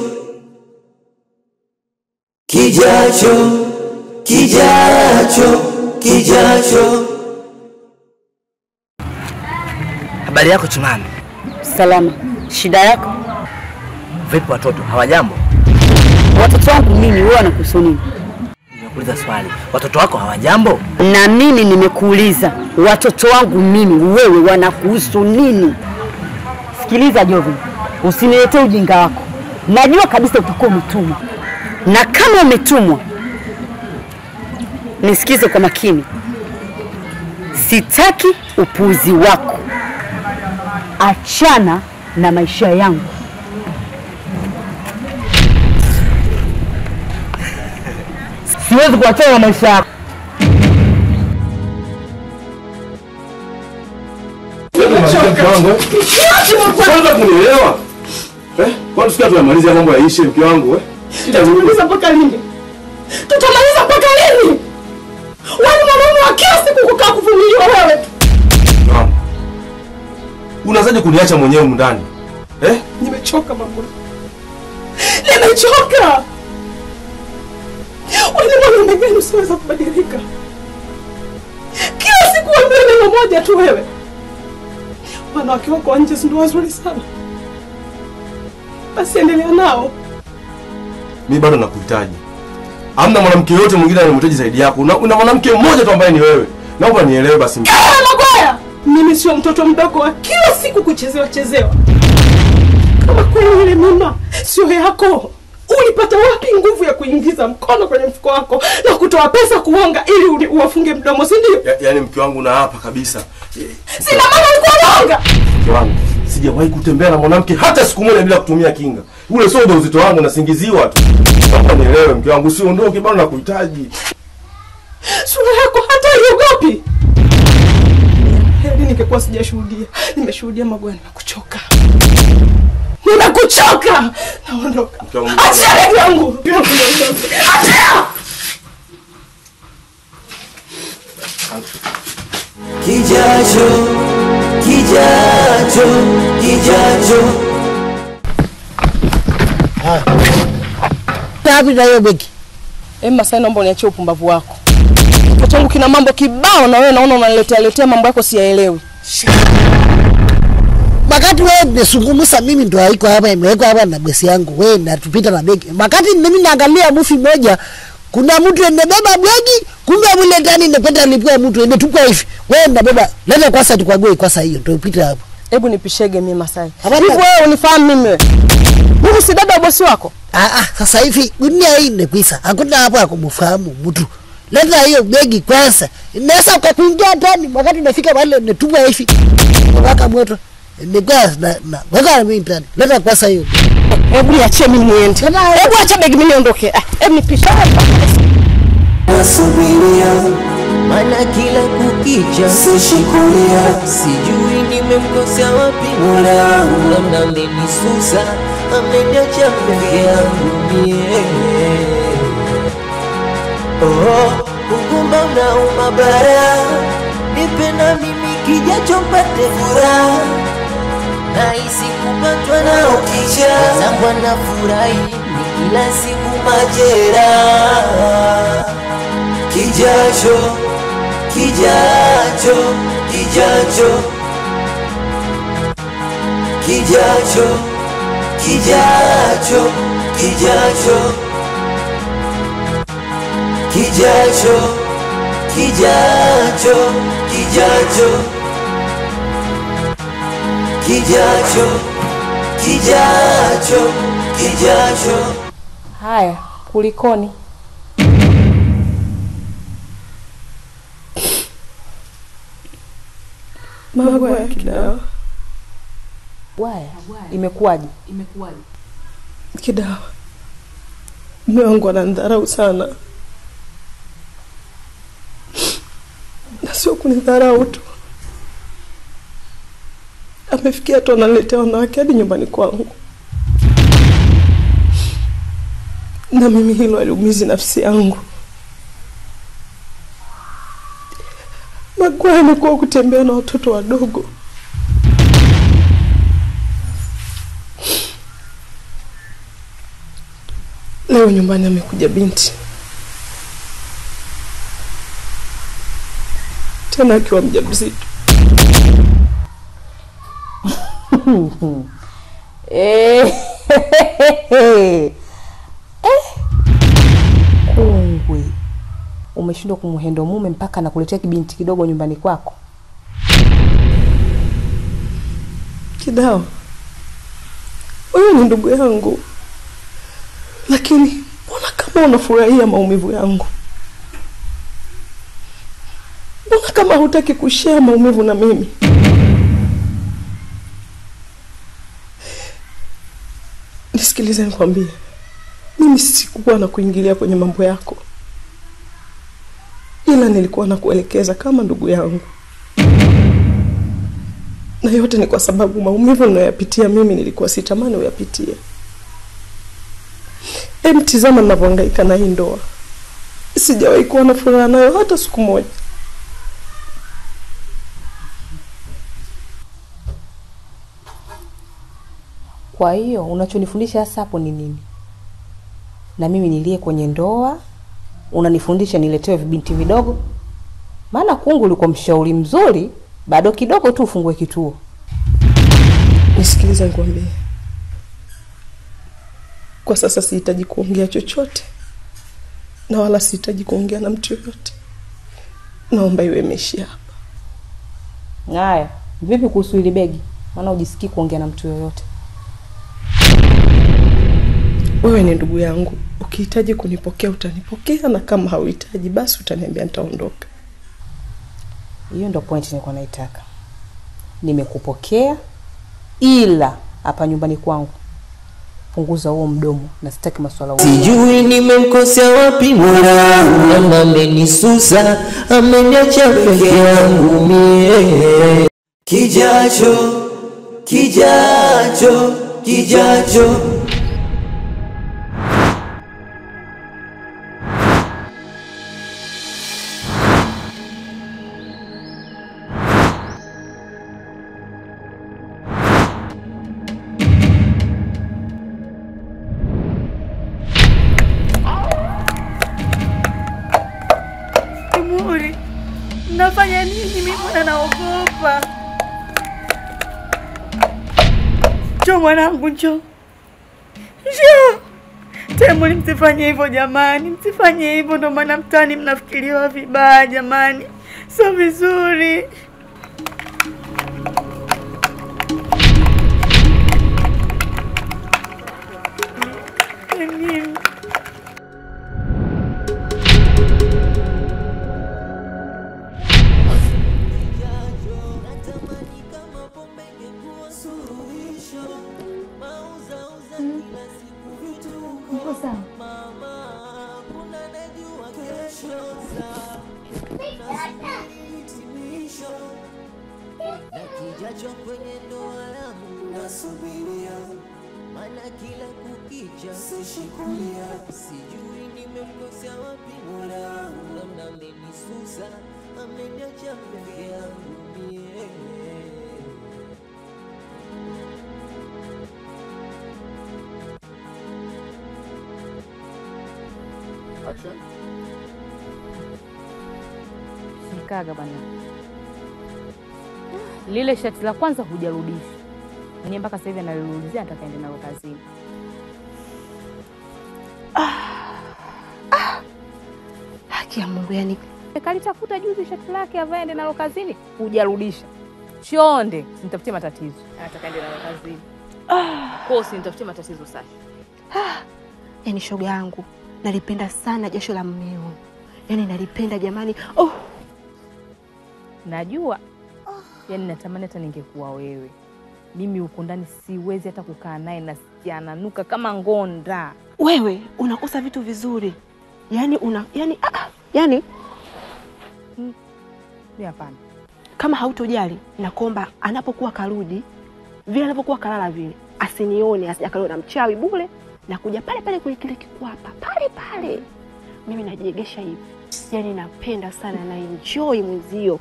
kijacho kijacho kijacho Habari yako Chimami? Salama. Shida yako? Vipi watoto, hawajambo? Watoto wangu mimi, wewe wanakuhusu nini? Nimekuuliza swali, watoto wako hawajambo? Na mimi nimekuuliza watoto wangu mimi, wewe wanakuhusu nini? Sikiliza Jovi, usiniletee ujinga wako. Najua kabisa utakuwa umetumwa, na kama umetumwa, nisikize kwa makini. Sitaki upuuzi wako. Achana na maisha yangu. Siwezi kuachana na maisha yako. Kwanza kunielewa. Eh? Kwani sikia tunamaliza mambo yaishe mke wangu eh? Tutamaliza mpaka lini? Tutamaliza mpaka lini? Wani mwanaume wa kila siku kukaa kuvumiliwa wewe tu. Mama. Unazaje kuniacha mwenyewe humu ndani? Eh? Nimechoka mama. Nimechoka. Wewe ni mwanaume gani usiweza kubadilika? Kila siku wewe neno moja tu wewe. Wanawake wako wa nje si ndio wazuri sana. Basi endelea nao. Mimi bado nakuhitaji. Hamna mwanamke yote mwingine anayemhitaji zaidi yako. Una, una mwanamke mmoja tu ambaye ni wewe. Naomba nielewe basi. mke wangu. Kaya Magoya, mimi sio mtoto mdogo wa kila siku kuchezewa chezewa. Kama kweli ile mimba sio yako, ulipata wapi nguvu ya kuingiza mkono kwenye mfuko wako na kutoa pesa kuonga ili uli- uwafunge mdomo, si ndio? Ya, yaani mke wangu na hapa kabisa. Sina maana ulikuwa unaonga. Mke wangu, sijawahi kutembea na mwanamke hata siku moja bila kutumia kinga. Ule sio ujauzito wangu nasingiziwa tu. Naomba nielewe mke wangu, usiondoke bado nakuhitaji. Sura yako hata iogopi. Heri ningekuwa sijashuhudia. Nimeshuhudia Magoya, nimekuchoka. Nimekuchoka. Naondoka. Mke wangu, Achia begi yangu. Achia! kijacho kijacho kijacho Wapi na hiyo begi? Emma, sasa naomba uniachie upumbavu wako. Kichwa changu kina mambo kibao na wewe naona unaniletea letea mambo yako siyaelewi. Wakati wewe nimezungumza mimi ndo haiko hapa imewekwa hapa na besi yangu. Wewe natupita na begi. Wakati mimi naangalia mufi moja kuna mtu enebeba begi kumbe mule ndani inapenda lipua mtu imetupwa hivi. Wewe nabeba leta kwanza tukwague kwanza hiyo ndio upite hapo. Hebu nipishege mimi Masai. Hapana. Hivi wewe unifahamu mimi wewe? Mimi si dada wa bosi wako? Ah ah sasa hivi dunia hii imekwisha. Hakuna hapo ya kumfahamu mtu. Leta hiyo begi kwanza. Inaweza ukakuingia ndani wakati unafika pale umetupwa hivi. Waka moto. Nikuwa na na waka mimi ndani. Leta kwanza hiyo. Hebu niachie mimi niende. Hebu acha begi mimi niondoke. Ah, Hebu nipishe. nasubiria, maana kila kukicha sishikulia, sijui nimemkosea wapi Mola wangu, labda amenisusa, ameniacha peke yangu mie. Oh, ugumba unauma bara, nipe na mimi kijacho mpate furaha nahisi kupatwa na ukisha zangu anafurahi ni kila siku majeraha kijacho kijacho kijacho kijacho kijacho kijacho kijacho kijacho kijacho kijacho kijacho kijacho Haya, kulikoni? Mambo ya Kidawa. Waya, imekuwaje? Kidawa, mume wangu ananidharau sana, na sio kunidharau tu, amefikia tu analetea wanawake hadi nyumbani kwangu, na mimi hilo aliumizi nafsi yangu. Magwaya amekuwa kutembea na watoto wadogo Leo nyumbani amekuja binti tena akiwa mjamzito. Eh, eh, kungwi, umeshindwa kumhendo mume mpaka anakuletea kibinti kidogo nyumbani kwako. Kidawa, wewe ni ndugu yangu, lakini mbona kama unafurahia maumivu yangu? Mbona kama hutaki kushare maumivu na mimi? Nisikilize nikwambie, mimi sikuwa na kuingilia kwenye mambo yako, ila nilikuwa na kuelekeza kama ndugu yangu, na yote ni kwa sababu maumivu ninayoyapitia mimi nilikuwa sitamani uyapitie. Em, tizama ninavyohangaika na hii ndoa, sijawahi kuwa na furaha nayo hata siku moja. Kwa hiyo unachonifundisha hasa hapo ni nini? Na mimi nilie kwenye ndoa, unanifundisha niletewe vibinti vidogo? Maana kungu ulikuwa mshauri mzuri, bado kidogo tu ufungue kituo. Nisikilize nikwambie, kwa sasa sihitaji kuongea chochote na wala sihitaji kuongea na mtu yoyote. Naomba iwe imeishia hapa. Haya, vipi kuhusu hili begi? Maana ujisikii kuongea na mtu yoyote. Wewe ni ndugu yangu, ukihitaji kunipokea utanipokea, na kama hauhitaji basi utaniambia, nitaondoka. Hiyo ndo point nilikuwa naitaka. Nimekupokea, ila hapa nyumbani kwangu punguza huo mdomo, na sitaki maswala huo. sijui nimemkosea wapi Mola wangu, labda amenisusa, ameniacha peke yangu mie. Kijacho, kijacho, kijacho Muri, mnafanya nini? Mimi mbona naogopa. Njoo mwanangu, njoo njoo. Temuli, msifanye hivyo jamani, msifanye hivyo, ndo maana mtaani mnafikiriwa vibaya jamani, sio vizuri. Nini? Uko sawa? kijacho kwenye ndoa yangu nasubiria, maana kila kukicha sishikilia, sijui nimemkosea wapi Mola wangu, labda amenisusa, ameniacha peke yangu mie. Sikaga bwana, lile shati la kwanza hujarudisha mwenyewe, mpaka sasa hivi analiliulizia, nataka ende nalo kazini. Haki ya Mungu, yani Kalitafuta juzi shati lake avae ende nalo kazini, hujarudisha. Chonde, sinitafutie matatizo. Nataka ende nalo kazini. Kwa hiyo usinitafutie matatizo sasa. yani shoga yangu nalipenda sana jasho la mmeo, yani nalipenda jamani. Oh, Najua yaani, natamani hata ningekuwa wewe. Mimi huko ndani siwezi hata kukaa naye, nasikia ananuka kama ngonda. wewe unakosa vitu vizuri yani una yani, ah, ah, yani Mi hapana. kama hautojali nakomba anapokuwa karudi vile anapokuwa kalala vile asinione asijakaliwa na mchawi bure na kuja pale pale kwenye kile kikwapa pale pale mimi najiegesha hivi yani napenda sana na enjoy mwenzio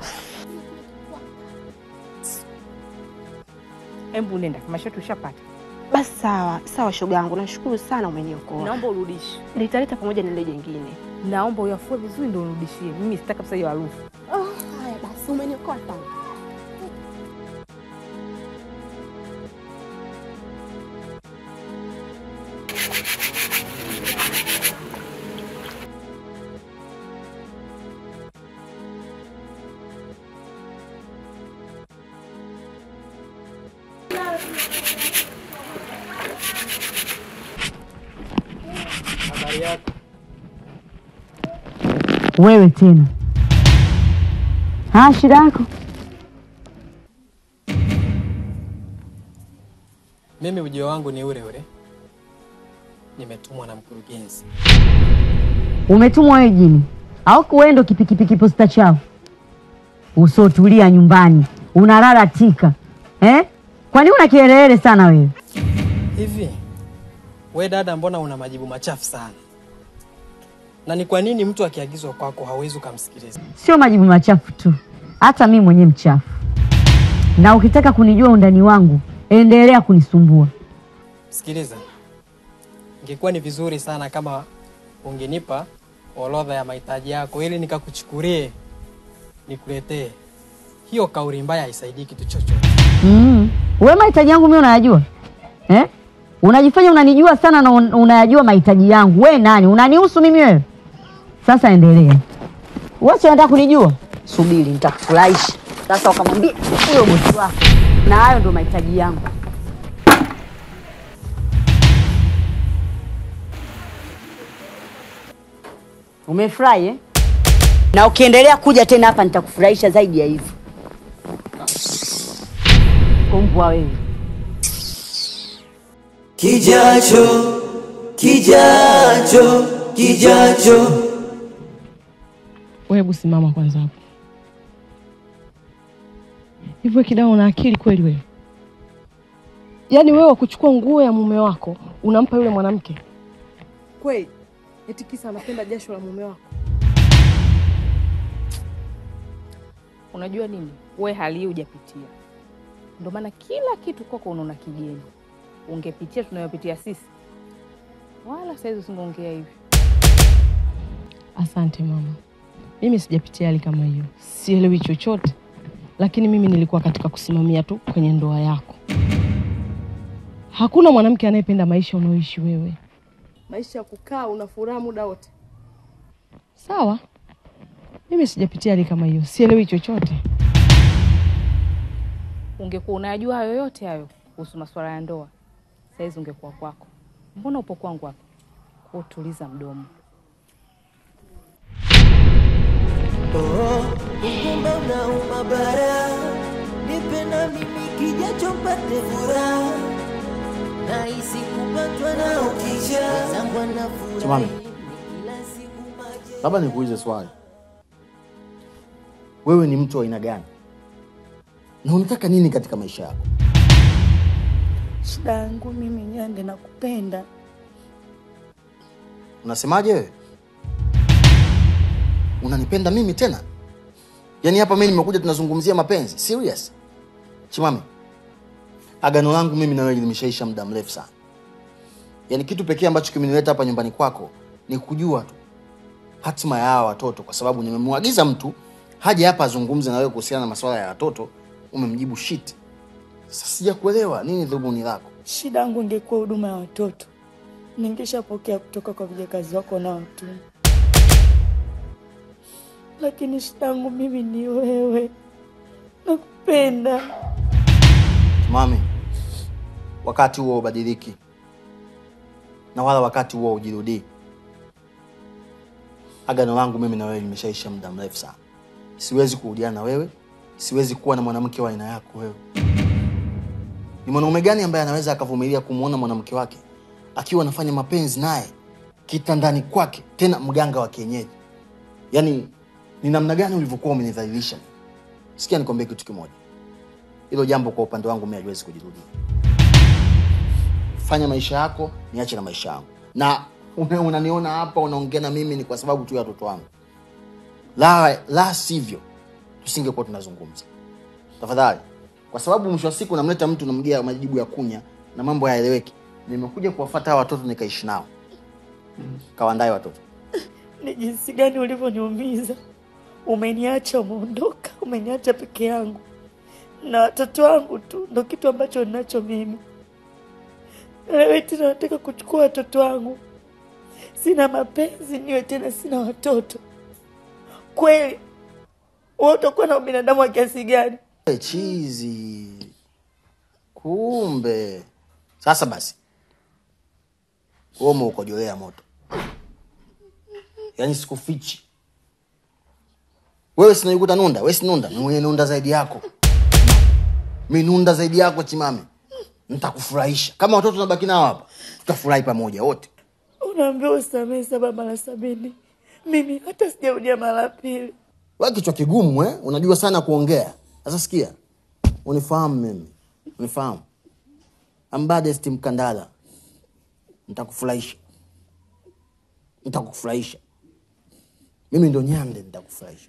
Embu nenda kama shati ushapata, basi sawa sawa shoga yangu nashukuru sana umeniokoa naomba urudishe. litaleta pamoja na ile jengine Naomba uyafue vizuri ndio unirudishie. Mimi sitaki kabisa hiyo harufu. haya basi umeniokoa sana Habari yako? Wewe tena, ha, shida yako? Mimi ujio wangu ni ule ule, nimetumwa na mkurugenzi. Umetumwa wewe jini au wewe ndo kipikipiki posta chao? Usotulia nyumbani unalala tika eh? Kwani una kielele sana wewe? Hivi we dada, mbona una majibu machafu sana? Na ni kwa nini mtu akiagizwa kwako hauwezi ukamsikiliza? Sio majibu machafu tu, hata mimi mwenyewe mchafu. Na ukitaka kunijua undani wangu, endelea kunisumbua. Sikiliza, ingekuwa ni vizuri sana kama ungenipa orodha ya mahitaji yako ili nikakuchukulie nikuletee. Hiyo kauli mbaya haisaidii kitu chochote. Mm. Wewe mahitaji yangu mimi unayajua eh? Unajifanya unanijua sana na un- unayajua mahitaji yangu. We nani? Unanihusu mimi wewe? Sasa endelea. Wewe si unataka kunijua? Subiri nitakufurahisha. Sasa ukamwambia huyo bosi wako. Na hayo ndio mahitaji yangu. Umefurahi eh? Na ukiendelea kuja tena hapa nitakufurahisha zaidi ya hivyo. Kumbwa wewe. Kijacho, kijacho, kijacho. Wewe hebu simama kwanza hapo. Hivyo Kidao, una akili kweli wewe? Yaani wewe wakuchukua nguo ya mume wako unampa yule mwanamke? Kweli? Eti kisa anapenda jasho la mume wako? Unajua nini, we hali hii hujapitia, ndio maana kila kitu kwako unaona kigeni. Ungepitia tunayopitia sisi, wala saizi usingeongea hivi. Asante mama, mimi sijapitia hali kama hiyo, sielewi chochote, lakini mimi nilikuwa katika kusimamia tu kwenye ndoa yako. Hakuna mwanamke anayependa maisha unaoishi wewe. maisha ya kukaa una furaha muda wote. Sawa, mimi sijapitia hali kama hiyo, sielewi chochote. Ungekuwa unayajua hayo yote hayo kuhusu masuala ya ndoa, saizi ungekuwa kwako. Mbona upo kwangu hapa? Kwa utuliza mdomo. Oh, ukumba unauma bara, nipe na mimi kijacho mpate furaha, nahisi kupatwa na ukija zangu anafurahi Simama. kila siku maje Labda nikuulize swali, wewe ni mtu wa aina gani? na unataka nini katika maisha yako? Shida yangu mimi Nyande, nakupenda. Unasemaje wewe? Unanipenda mimi tena? Yaani hapa mimi nimekuja tunazungumzia mapenzi. Serious? Chimame. Agano langu mimi na wewe limeshaisha muda mrefu sana. Yaani kitu pekee ambacho kimenileta hapa nyumbani kwako ni kujua tu hatima ya hawa watoto kwa sababu nimemwagiza mtu haje hapa azungumze na wewe kuhusiana na masuala ya watoto, umemjibu shit. Sasa sijakuelewa nini dhumuni lako? Shida yangu ingekuwa huduma ya watoto, ningeshapokea kutoka kwa vijakazi wako na watu, lakini shida yangu mimi ni wewe. Nakupenda. Mami, wakati huo ubadiliki na wala wakati huo ujirudii. Agano langu mimi na wewe limeshaisha muda mrefu sana. Siwezi kurudiana na wewe, siwezi kuwa na mwanamke wa aina yako wewe. Ni mwanaume gani ambaye anaweza akavumilia kumwona mwanamke wake akiwa anafanya mapenzi naye kitandani kwake, tena mganga wa kienyeji? Yaani ni namna gani ulivyokuwa umenidhalilisha? Sikia nikwambie kitu kimoja, hilo jambo kwa upande wangu mimi haliwezi kujirudia. Fanya maisha yako, niache na maisha yangu. Na una- unaniona hapa unaongea na mimi ni kwa sababu tu ya watoto wangu, la, la sivyo tusingekuwa tunazungumza. Tafadhali, kwa sababu mwisho wa siku namleta mtu namgia majibu ya kunya na mambo hayaeleweki. Nimekuja kuwafuata hawa watoto nikaishi nao, kawaandae watoto. Ni jinsi gani ulivyoniumiza. Umeniacha, umeondoka, umeniacha peke yangu na watoto wangu tu, ndo kitu ambacho ninacho mimi. Leo tena nataka kuchukua watoto wangu. Sina mapenzi, niwe tena sina watoto. Kweli wewe utakuwa na ubinadamu wa kiasi gani? Eh, chizi. Kumbe sasa basi, wewe umeukojolea moto, yaani sikufichi wewe. Sinaikuta nunda, wewe si nunda, ni mwenye nunda zaidi yako, mi nunda zaidi yako. Chimame, nitakufurahisha kama watoto nabaki nao hapa, tutafurahi pamoja wote. Unaambiwa usamehe saba mara sabini, mimi hata sijarudia mara pili. Wewe kichwa kigumu eh? Unajua sana kuongea. Sasa sikia, unifahamu mimi, unifahamu ambadest Mkandala, nitakufurahisha, nitakufurahisha. Mimi ndo Nyande, nitakufurahisha.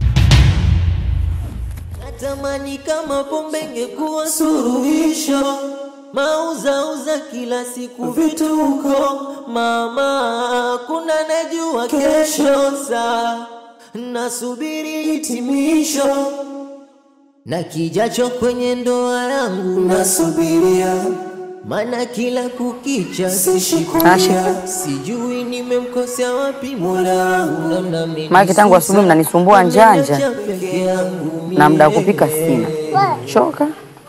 Natamani kama pombe ingekuwa suluhisho, mauzauza kila siku vituko, mama, kuna najua kesho saa, nasubiri hitimisho na kijacho kwenye ndoa yangu nasubiria, maana kila kukicha sishikulia, sijui nimemkosea wapi Mola wangu, namna mimi Maana tangu asubuhi mnanisumbua njanja peke yangu na muda wa kupika sina. Choka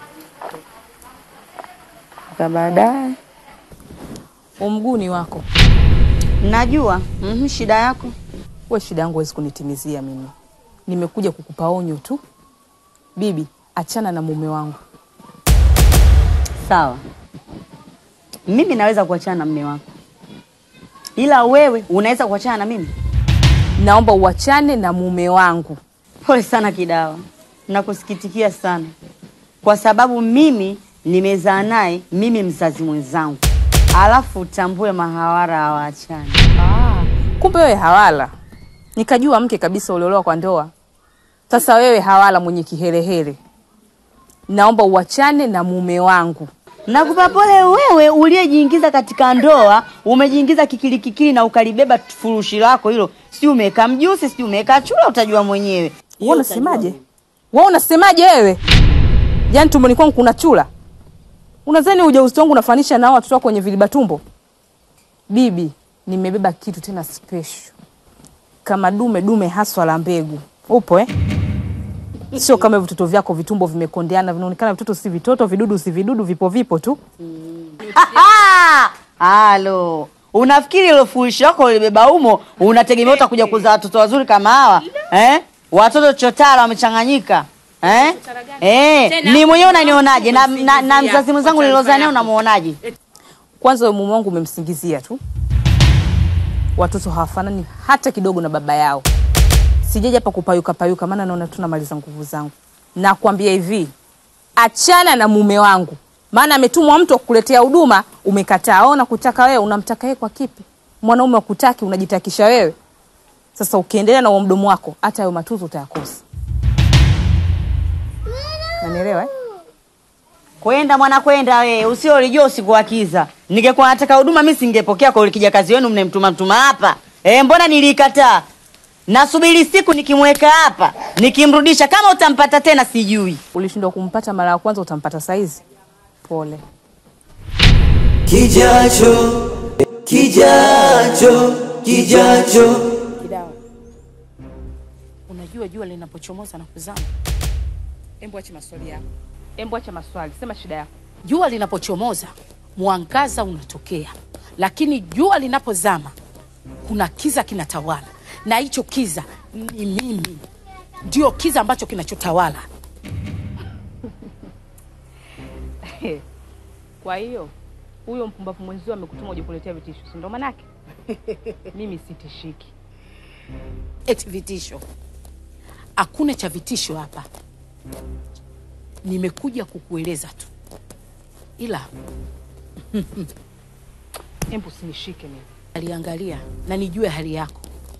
ka baadaye. Umguu ni wako. Najua mhm, shida yako We, shida yangu huwezi kunitimizia mimi. Nimekuja kukupa onyo tu. Bibi, achana na mume wangu. sawa. Mimi naweza kuachana na mme wako, ila wewe unaweza kuachana na mimi. Naomba uachane na mume wangu. Pole sana Kidawa, nakusikitikia sana kwa sababu mimi nimezaa naye, mimi mzazi mwenzangu, alafu utambue mahawara hawaachani. Ah, kumbe wewe hawala. Nikajua mke kabisa uliolewa kwa ndoa. Sasa wewe hawala mwenye kiherehere. Naomba uachane na mume wangu. Nakupa pole wewe uliyejiingiza katika ndoa, umejiingiza kikili kikili na ukalibeba furushi lako hilo, si umeweka mjusi, si umeweka chura, utajua mwenyewe. Wewe unasemaje? Wewe unasemaje wewe? Yaani tumboni kwangu kuna chura? Unadhani ujauzito wangu unafanisha na hao watoto wako wenye viliba tumbo? Bibi, nimebeba kitu tena special. Kama dume dume haswa la mbegu. Upo eh? Sio kama vitoto vyako vitumbo vimekondeana, vinaonekana vitoto si vitoto, vidudu si vidudu, vipo vipo tu. Aha! Halo. Unafikiri ile furushi lako ulibeba humo unategemea utakuja kuzaa watoto wazuri kama hawa? Eh? Watoto chotara wamechanganyika. Eh? Eh, ni mwenyewe unanionaje na, na, na mzazi mwenzangu nilozaa naye unamuonaje? Kwanza wewe mume wangu umemsingizia tu. Watoto hawafanani hata kidogo na baba yao. Sijaja hapa kupayuka payuka, maana naona tunamaliza nguvu zangu. Nakwambia hivi, achana na mume wangu, maana ametumwa mtu akukuletea huduma, umekataa. Ona kutaka wewe, unamtaka yeye kwa kipi? Mwanaume wakutaki, unajitakisha wewe. Sasa ukiendelea na huo mdomo wako, hata hayo matuzo utayakosa. Unanielewa eh? Kwenda mwana kwenda we, usio ulijua usikuakiza. Ningekuwa nataka huduma mimi singepokea kwa ulikija kazi wenu mnemtuma mtuma hapa. Eh, mbona nilikataa? Nasubiri siku nikimweka hapa, nikimrudisha kama utampata tena sijui. Ulishindwa kumpata mara ya kwanza, utampata saizi. Pole. Kijacho, kijacho, kijacho. Kidawa, unajua jua linapochomoza na kuzama. Embo acha maswali yako. Embo acha maswali, sema shida yako. Jua linapochomoza mwangaza unatokea, lakini jua linapozama kuna kiza kinatawala, na hicho kiza ni mimi, ndio kiza ambacho kinachotawala. Kwa hiyo huyo mpumbavu mwenzio amekutuma uje kuletea vitisho, si ndo manake? Mimi sitishiki. Eti vitisho? Hakuna cha vitisho hapa, nimekuja kukueleza tu, ila Embo usinishike mimi. aliangalia na nijue hali yako.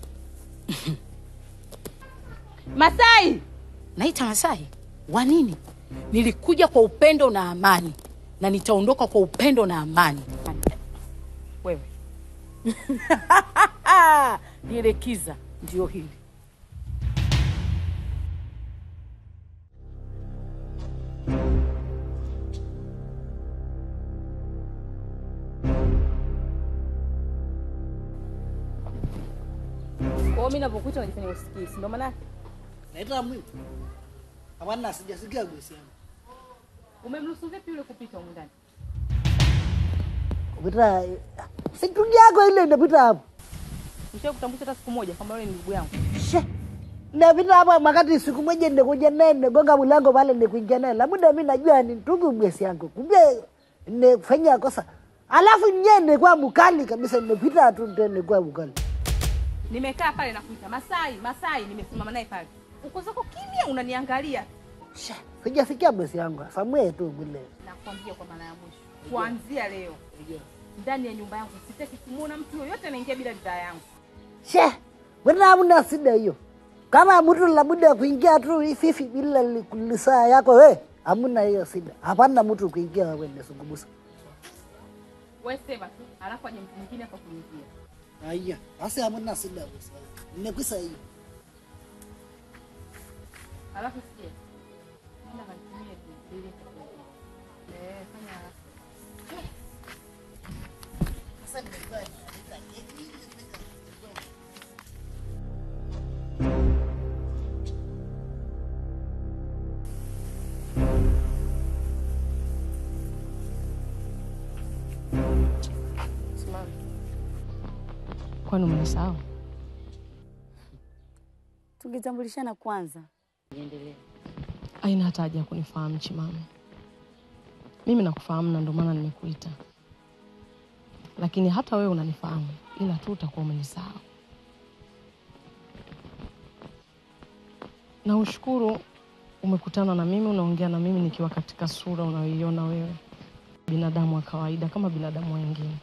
Masai, naita Masai wa nini? Nilikuja kwa upendo na amani na nitaondoka kwa upendo na amani. Wewe lile kiza ndio hili. kwa hiyo mimi ninapokuita unajifanya usikii, si ndo manake? Naita mwito. Hapana, sijasikia bosi yangu. Umemruhusu vipi yule kupita humu ndani? Kupita si tungi yako ile inapita hapo. Nishawahi kutambulisha hata siku moja kama yule ni ndugu yangu. Napita hapa wakati siku moja nikuja naye nigonga mlango pale nikuingia naye. Labda mimi najua ni ndugu bosi yangu. Kumbe nifanya kosa. Alafu nye nilikuwa mkali kabisa, nimepita tu ndio nilikuwa mkali. Nimekaa pale na kuita Masai, Masai, nimesimama naye pale. Uko zako kimya unaniangalia. Sijasikia bosi yangu. Samwe tu vile. Nakwambia kwa mara ya mwisho. Kuanzia leo ndani ya nyumba yangu sitaki kumuona mtu yoyote anaingia bila ridhaa yangu. She, mbona hamna shida hiyo? Kama mtu labda kuingia tu hivi bila li- lisaa yako we, hamna hiyo shida. Hapana mtu kuingia wewe nisungumusa. Wewe sema tu, alafu aje mtu mwingine hapa kuingia. Haya, basi hamna shida bosi. Nimekusa hiyo. Alafu sikia. Nenda kanitumie bili kufungia. Eh, fanya haraka. Sasa nimekuwa Simama. Kwani umenisahau? Tungetambulishana kwanza. Niendelee. Haina hata haja ya kunifahamu Chimame. Mimi nakufahamu na ndio maana nimekuita, lakini hata wewe unanifahamu, ila tu utakuwa umenisahau. Na ushukuru umekutana na mimi, unaongea na mimi nikiwa katika sura unayoiona wewe, binadamu wa kawaida kama binadamu wengine.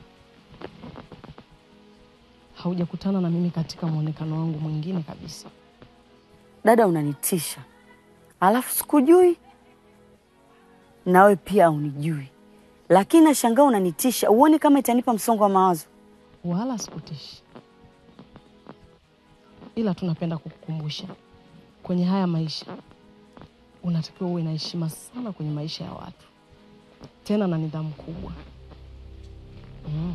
Haujakutana na mimi katika mwonekano wangu mwingine kabisa. Dada, unanitisha, alafu sikujui, nawe pia unijui, lakini nashangaa unanitisha. Uone kama itanipa msongo wa mawazo? Wala sikutishi, ila tunapenda kukukumbusha kwenye haya maisha unatakiwa uwe na heshima sana kwenye maisha ya watu, tena na nidhamu kubwa mm.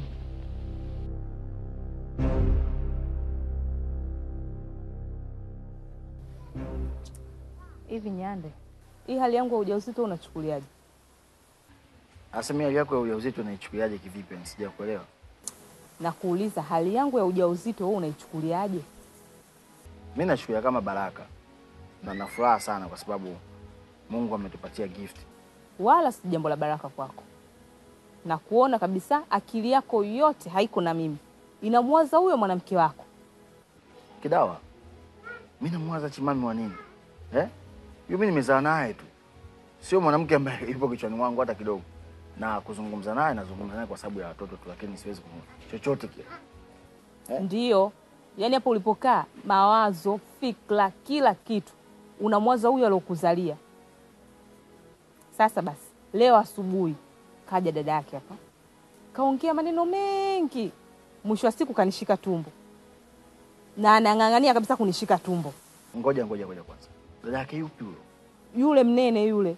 Hivi Nyande, hii hali yangu ya ujauzito unachukuliaje? Sasa mimi hali yako ya ujauzito naichukuliaje kivipi? Sija kuelewa. Na kuuliza hali yangu ya ujauzito wewe unaichukuliaje? Mimi nachukulia kama baraka na na furaha sana kwa sababu Mungu ametupatia gift. Wala si jambo la baraka kwako, na kuona kabisa akili yako yote haiko na mimi, inamwaza huyo mwanamke wako. Kidawa, mimi namwaza Chimami wa nini eh? Yule mimi nimezaa naye tu, sio mwanamke ambaye yupo kichwani mwangu hata kidogo, na kuzungumza naye nazungumza naye kwa sababu ya watoto tu, lakini siwezi kuzungumza chochote kile. Ndiyo, yaani hapo ulipokaa, mawazo, fikra, kila kitu unamwaza huyo aliokuzalia. Sasa basi, leo asubuhi kaja dada yake hapa, kaongea maneno mengi, mwisho wa siku kanishika tumbo na anang'ang'ania kabisa kunishika tumbo. Ngoja ngoja ngoja kwanza, dada yake yupi huyo? Yule mnene yule,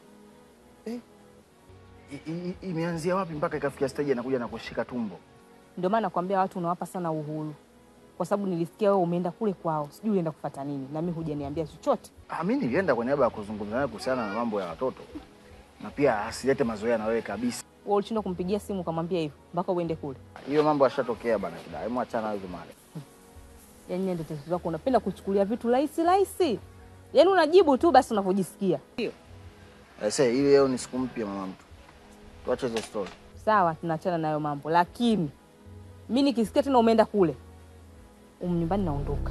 I- i- i- Imeanzia wapi mpaka ikafikia stage anakuja na kushika tumbo? ndio maana nakwambia watu unawapa sana uhuru, kwa sababu nilisikia wewe umeenda kule kwao, sijui ulienda kufuata nini, na mimi hujaniambia chochote. Ah, mimi nilienda kwa niaba ya kuzungumza naye kuhusiana na mambo ya watoto, na pia asilete mazoea na wewe kabisa. Wewe ulishindwa kumpigia simu ukamwambia hivyo mpaka uende kule? Hiyo mambo yashatokea bana, kida. Hebu achana nayo mali. Yaani ndio tatizo lako, unapenda kuchukulia vitu rahisi rahisi, yaani unajibu tu basi unavyojisikia. Ndio Aisee, hii leo ni siku mpya mama mtu. Tuache hizo story. sawa, tunaachana nayo mambo, lakini mi nikisikia tena umeenda kule um nyumbani naondoka.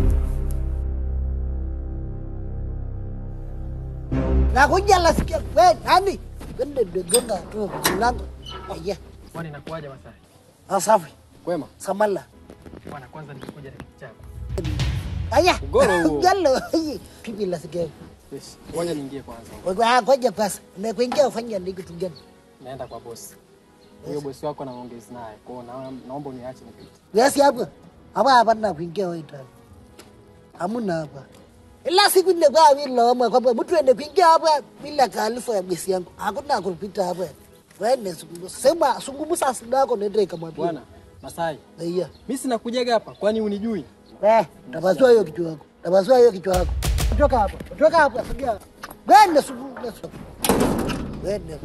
Nakuja nasikia we nani? Twende dogonga tu mlango. Aya. Kwani inakuwaje Masai? Asafi. Kwema. Samala. Bwana, kwanza nilikuja na kitu chako. Aya. Ugoro huo. Galo. Pipi la sikia. Yes. Ngoja niingie kwanza. Wewe ah ngoja kwanza. Umekuingia ufanye ndio kitu gani? Naenda kwa bosi. Huyo bosi wako naongezi naye. Kwa hiyo na- naomba uniache nipite. Yes hapo. Hapa hapa na kuingia wewe ndani. Hamuna hapa. Ila siku ile kwa vile lawama kwamba mtu ende kuingia hapa bila taarifa ya bosi yangu. Hakuna kupita hapa. Wewe sema sungumusa sida yako nende ikamwambia. Bwana, Masai. Iya. Mimi sina kujaga hapa, kwani unijui? Eh, tabasua hiyo kichwa yako. Tabasua hiyo kichwa yako. Toka hapa. Toka hapa. Sogea. Wende sugu. Wende.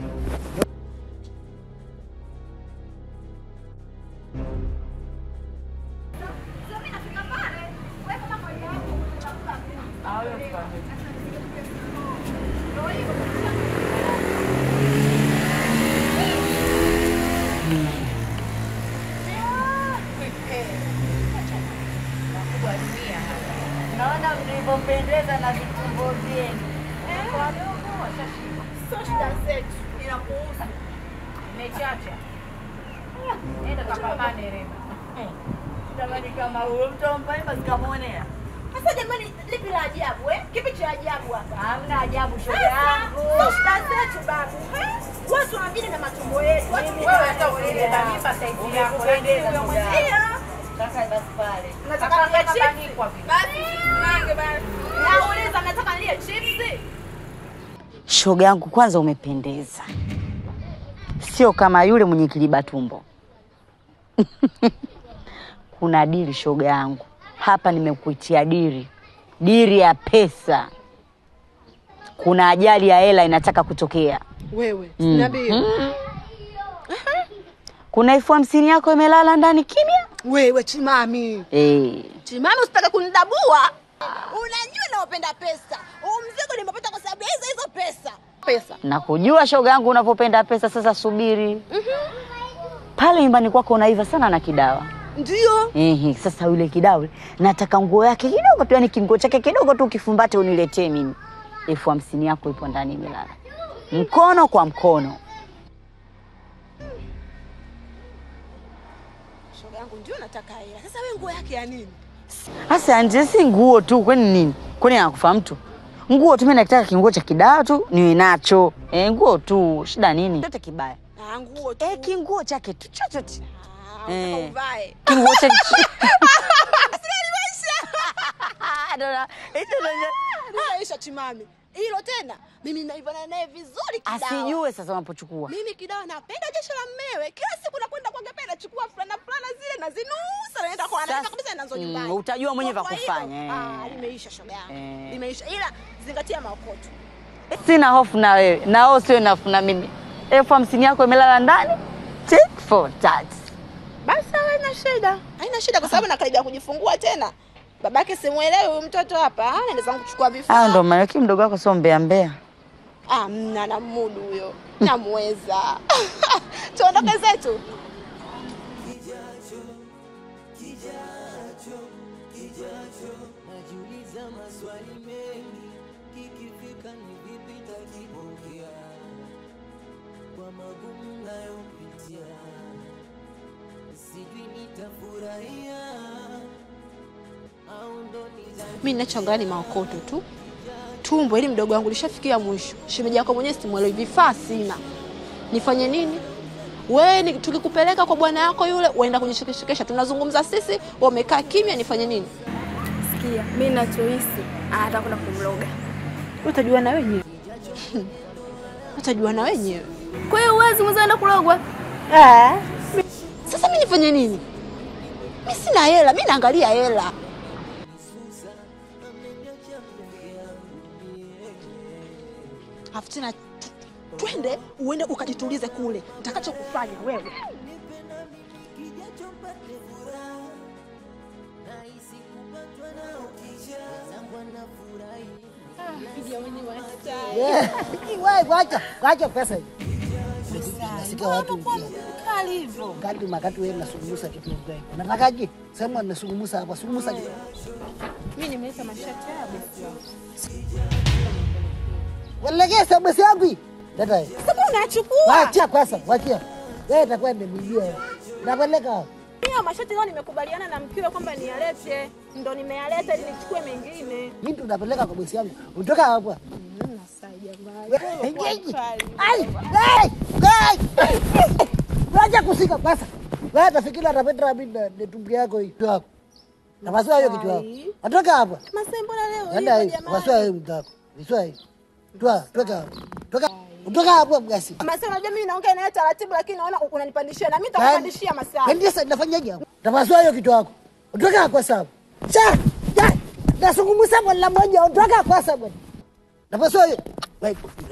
Naona mlivyopendeza na vitumbo vyenu. Sio shida zetu, inakuhusu. Mechacha. Nenda kapambane Rema. Jamani, kama huyo mtompa hivyo sikamwonea. Sasa jamani, lipi la ajabu eh? Kipi cha ajabu hapa? Hamna ajabu, shoga Sasa, yangu. Sio shida zetu babu. eh? Watu wanabidi na matumbo yetu. Watu Mimi wewe na hata matumbo usileta yangu. mimba saizi yako. Umekupendeza, Lakini shoga yangu. mwenzio, Kaka basi pale. Nataka Kaka nilie kaka chips. nikwa vile. Basi nange basi. Nauliza nataka nilie chips. Shoga yangu, kwanza umependeza, sio kama yule mwenye kiliba tumbo. Kuna dili shoga yangu, hapa nimekuitia dili, dili ya pesa. Kuna ajali ya hela inataka kutokea. Wewe Mm. niambie. Mm. Kuna elfu hamsini yako imelala ndani kimya. Wewe chimami, Eh, Chimami usitake kunidabua. Unajua naopenda pesa. Huu mzigo nimepata kwa sababu ya hizo hizo pesa. Pesa. nakujua shoga yangu unavyopenda pesa. Sasa subiri pale nyumbani kwako, unaiva sana na kidawa Ndio. Ehe, sasa yule kidawe nataka nguo yake kidogo tu, yani kinguo chake kidogo tu kifumbate uniletee mimi. Elfu hamsini yako ipo ndani imelala, mkono kwa mkono. Shoga yangu ndio nataka hela. Sasa wewe nguo yake ya nini? Sasa nje si nguo tu, kwani nini? Kwani anakufa mtu? Nguo tu, mimi nataka kinguo cha kidawa tu niwe nacho. Eh, nguo tu, shida nini? Chote kibaya. Ah, nguo tu. Eh, kinguo chake tu chochote. Ah, Eh. unataka uvae. Kinguo chake Aisha chimami. Hilo tena mimi naivana naye vizuri kidawa. asijue sasa unapochukua. Mimi kidawa napenda jeshi la mmewe. Kila siku nakwenda kwa gependa nachukua fulana fulana zile nazinusa naenda kwa anaenda kabisa nazo Mm, nyumbani. utajua mwenyewe Kwa vya hivyo, kufanya, eh. Ah, limeisha shoga yangu. Eh. Limeisha. Ila zingatia maokoto. Sina hofu na wewe, na wewe sio na hofu na mimi. Elfu hamsini yako imelala ndani, take for that. Basi haina shida. Haina shida kwa sababu nakaribia kujifungua tena. Babake simuelewi huyu mtoto hapa. Ah, naenda zangu kuchukua vifaa. Ah, ndo maana yake mdogo wako sio mbea mbea. Ah, mna na mudu huyo. Namweza. Tuondoke zetu. Najiuliza maswali mengi, kikifika ni vipi takipokea mi ninachoangalia ni maokoto tu tumbo ili mdogo wangu lishafikia mwisho shemeji yako mwenyewe simwelewi vifaa sina nifanye nini wewe ni- tukikupeleka kwa bwana yako yule uenda kujishekeshekesha tunazungumza sisi wamekaa kimya nifanye nini Sikia, mi nachohisi atakwenda kumloga. utajua na wenyewe utajua na wenyewe Kwa hiyo uwezi mwenza kulogwa? sasa mi nifanye nini mi sina hela mi naangalia hela afu tena tu- twende uende ukajitulize kule nitakachokufanya wewe Yeah. Wewe wacha, wacha pesa hiyo. Nasikia watu kali hivyo. Kadi makati wewe unasungumusa kitu gani? Unatakaje? Sema unasungumusa hapa, sungumusa kitu. mi nimeleta mashati haya besi wangu Walegea sabasi yangu hii. Leta hii. sasa unachukua Wacha pesa, wachia. Wewe itakuwa nimejia. Napeleka. hiyo mashati leo nimekubaliana na mkiwe kwamba niyalete ndo nimeyaleta ili nichukue mengine Mimi ndo napeleka kwa bosi yangu. Utoka hapa. Engeji. Ai! Ai! Ai! Wacha kusika pesa. Wewe atafikiri atapenda mimi na na tumbo yako hii. Yako. Napasua hiyo kitu yako. Atoka hapa. Masai mbona leo Nenda hivyo hii. jamani? Pasua hiyo mtako. Pasua hii. Toa, toka hapa. Toka. Utoka hapo mgasi. Masai unajua mimi naongea naye taratibu lakini naona unanipandishia na mimi nitakupandishia Masai. Ndio sasa nafanyaje hapo? Tapasua hiyo kitu yako. Utoka hapo sasa. Cha! Cha! Nasungumusa mwana mmoja, utoka kwa sasa bwana. Napasua hiyo. Wewe.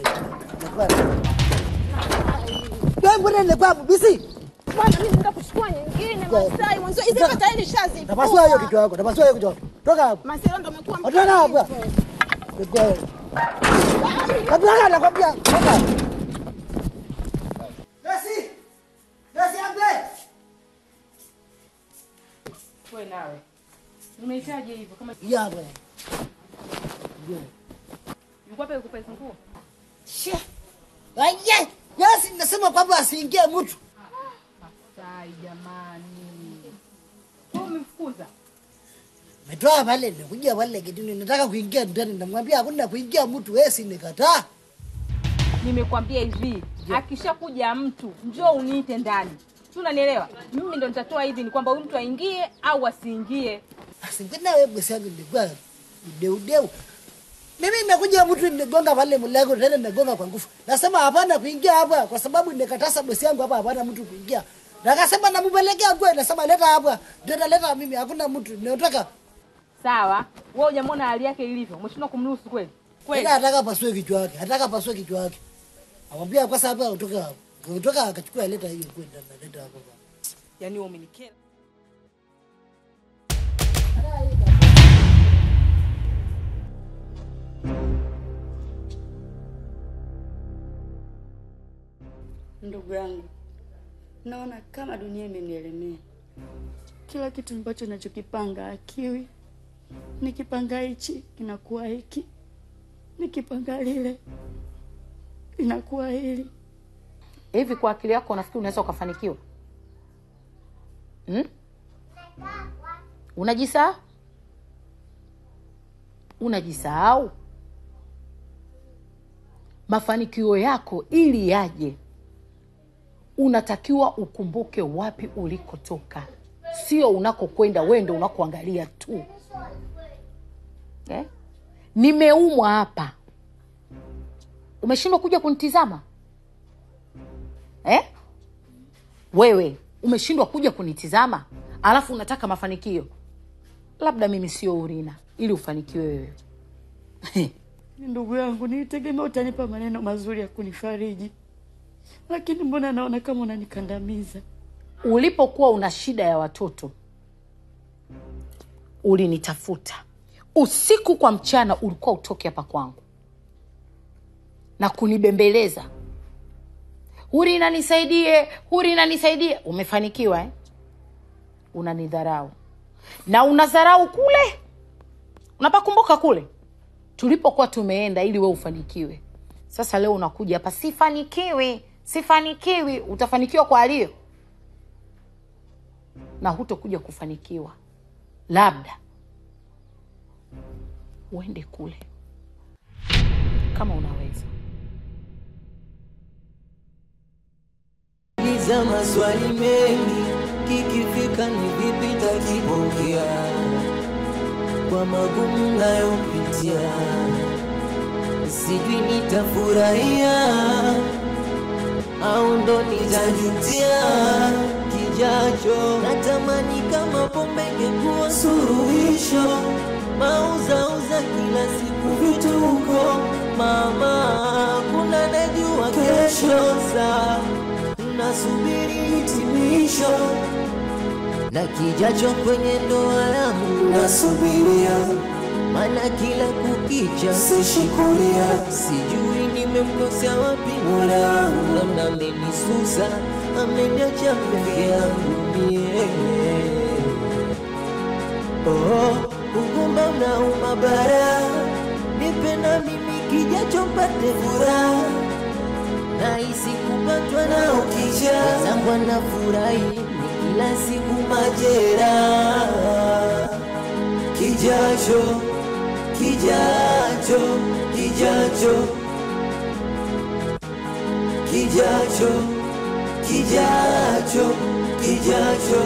Wewe mbona ni kwa bisi? Bwana mimi nenda kuchukua nyingine Masai mwanzo hizi hapa tayari nishazi. Napasua hiyo kitu yako. Napasua hiyo kitu yako. Toka hapo. Masai ndo amekuwa Utoka hapo. Kwa Kabla nakwambia, toka. Basi. Basi ambe. Wewe nawe. Umehitaji hivyo kama Ya bwana. Yuko wapi kupa hizo nguo? She. Aye. Yasi nasema kwamba asiingie mtu. Sai jamani. Wewe umemfukuza? Metoa pale nikuja pale kitini nataka kuingia ndani namwambia hakuna kuingia mtu wewe si nikataa. Nimekwambia hivi, akishakuja mtu njoo uniite ndani. Si unanielewa? Mimi ndo nitatoa hivi ni kwamba huyu mtu aingie au asiingie. Asingina wewe bosi yangu nilikuwa deu deu. Mimi nimekuja mtu nigonga pale mlango tena nigonga kwa nguvu. Nasema hapana kuingia hapa kwa sababu nimekataza bosi yangu hapa hapana mtu kuingia. Na akasema nampelekea kwa nasema leta hapa. Ndio naleta mimi hakuna mtu. Ninataka Sawa. Wewe hujamwona hali yake ilivyo. Umeshindwa kumruhusu kweli? Kweli. Tena ataka pasue kichwa yake. Ataka pasue kichwa yake. Amwambia kwa sababu kutoka hapo. Kutoka akachukua leta hiyo kwenda na leta hapo. Yaani wewe umenikera. Ndugu yangu, naona kama dunia imenielemea. Kila kitu ambacho nachokipanga akiwi, nikipanga hichi inakuwa hiki, nikipanga lile inakuwa hili. hivi kwa akili yako unafikiri unaweza ukafanikiwa hmm? unajisahau unajisahau mafanikio yako ili yaje unatakiwa ukumbuke wapi ulikotoka sio unakokwenda wewe ndo unakoangalia tu eh? nimeumwa hapa umeshindwa kuja kunitizama eh? wewe umeshindwa kuja kunitizama alafu unataka mafanikio labda mimi sio urina ili ufanikiwe wewe Ndugu yangu, nilitegemea utanipa maneno mazuri ya kunifariji, lakini mbona naona kama unanikandamiza. ulipokuwa una shida ya watoto ulinitafuta usiku kwa mchana ulikuwa utoke hapa kwangu na kunibembeleza hurina nisaidie hurina nisaidie umefanikiwa eh? unanidharau na unadharau kule unapakumbuka kule tulipokuwa tumeenda ili we ufanikiwe sasa leo unakuja hapa sifanikiwi sifanikiwi utafanikiwa kwa alio na hutokuja kufanikiwa labda uende kule kama unaweza. Liza maswali mengi, kikifika ni vipi takipokea kwa magumu nayopitia, sijui nitafurahia au ndo nitajutia kijacho. Natamani kama pombe ingekuwa suluhisho, mauzauza kila siku vituko, mama, kuna najua kesho saa nasubiri hitimisho na kijacho kwenye ndoa yangu nasubiria, maana kila kukicha sishikulia, sijui nimemkosea wapi Mola wangu, labda amenisusa, ameniacha peke yangu mie. Oh, ugumba unauma bara, nipe na mimi kijacho mpate furaha nahisi kupatwa na ukisha zangu anafurahi ni kila siku majera kijacho kijacho kijacho kijacho kijacho kijacho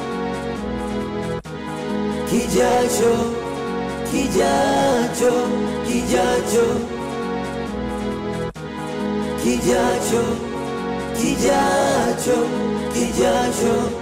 kijacho kijacho kijacho kijacho kijacho kijacho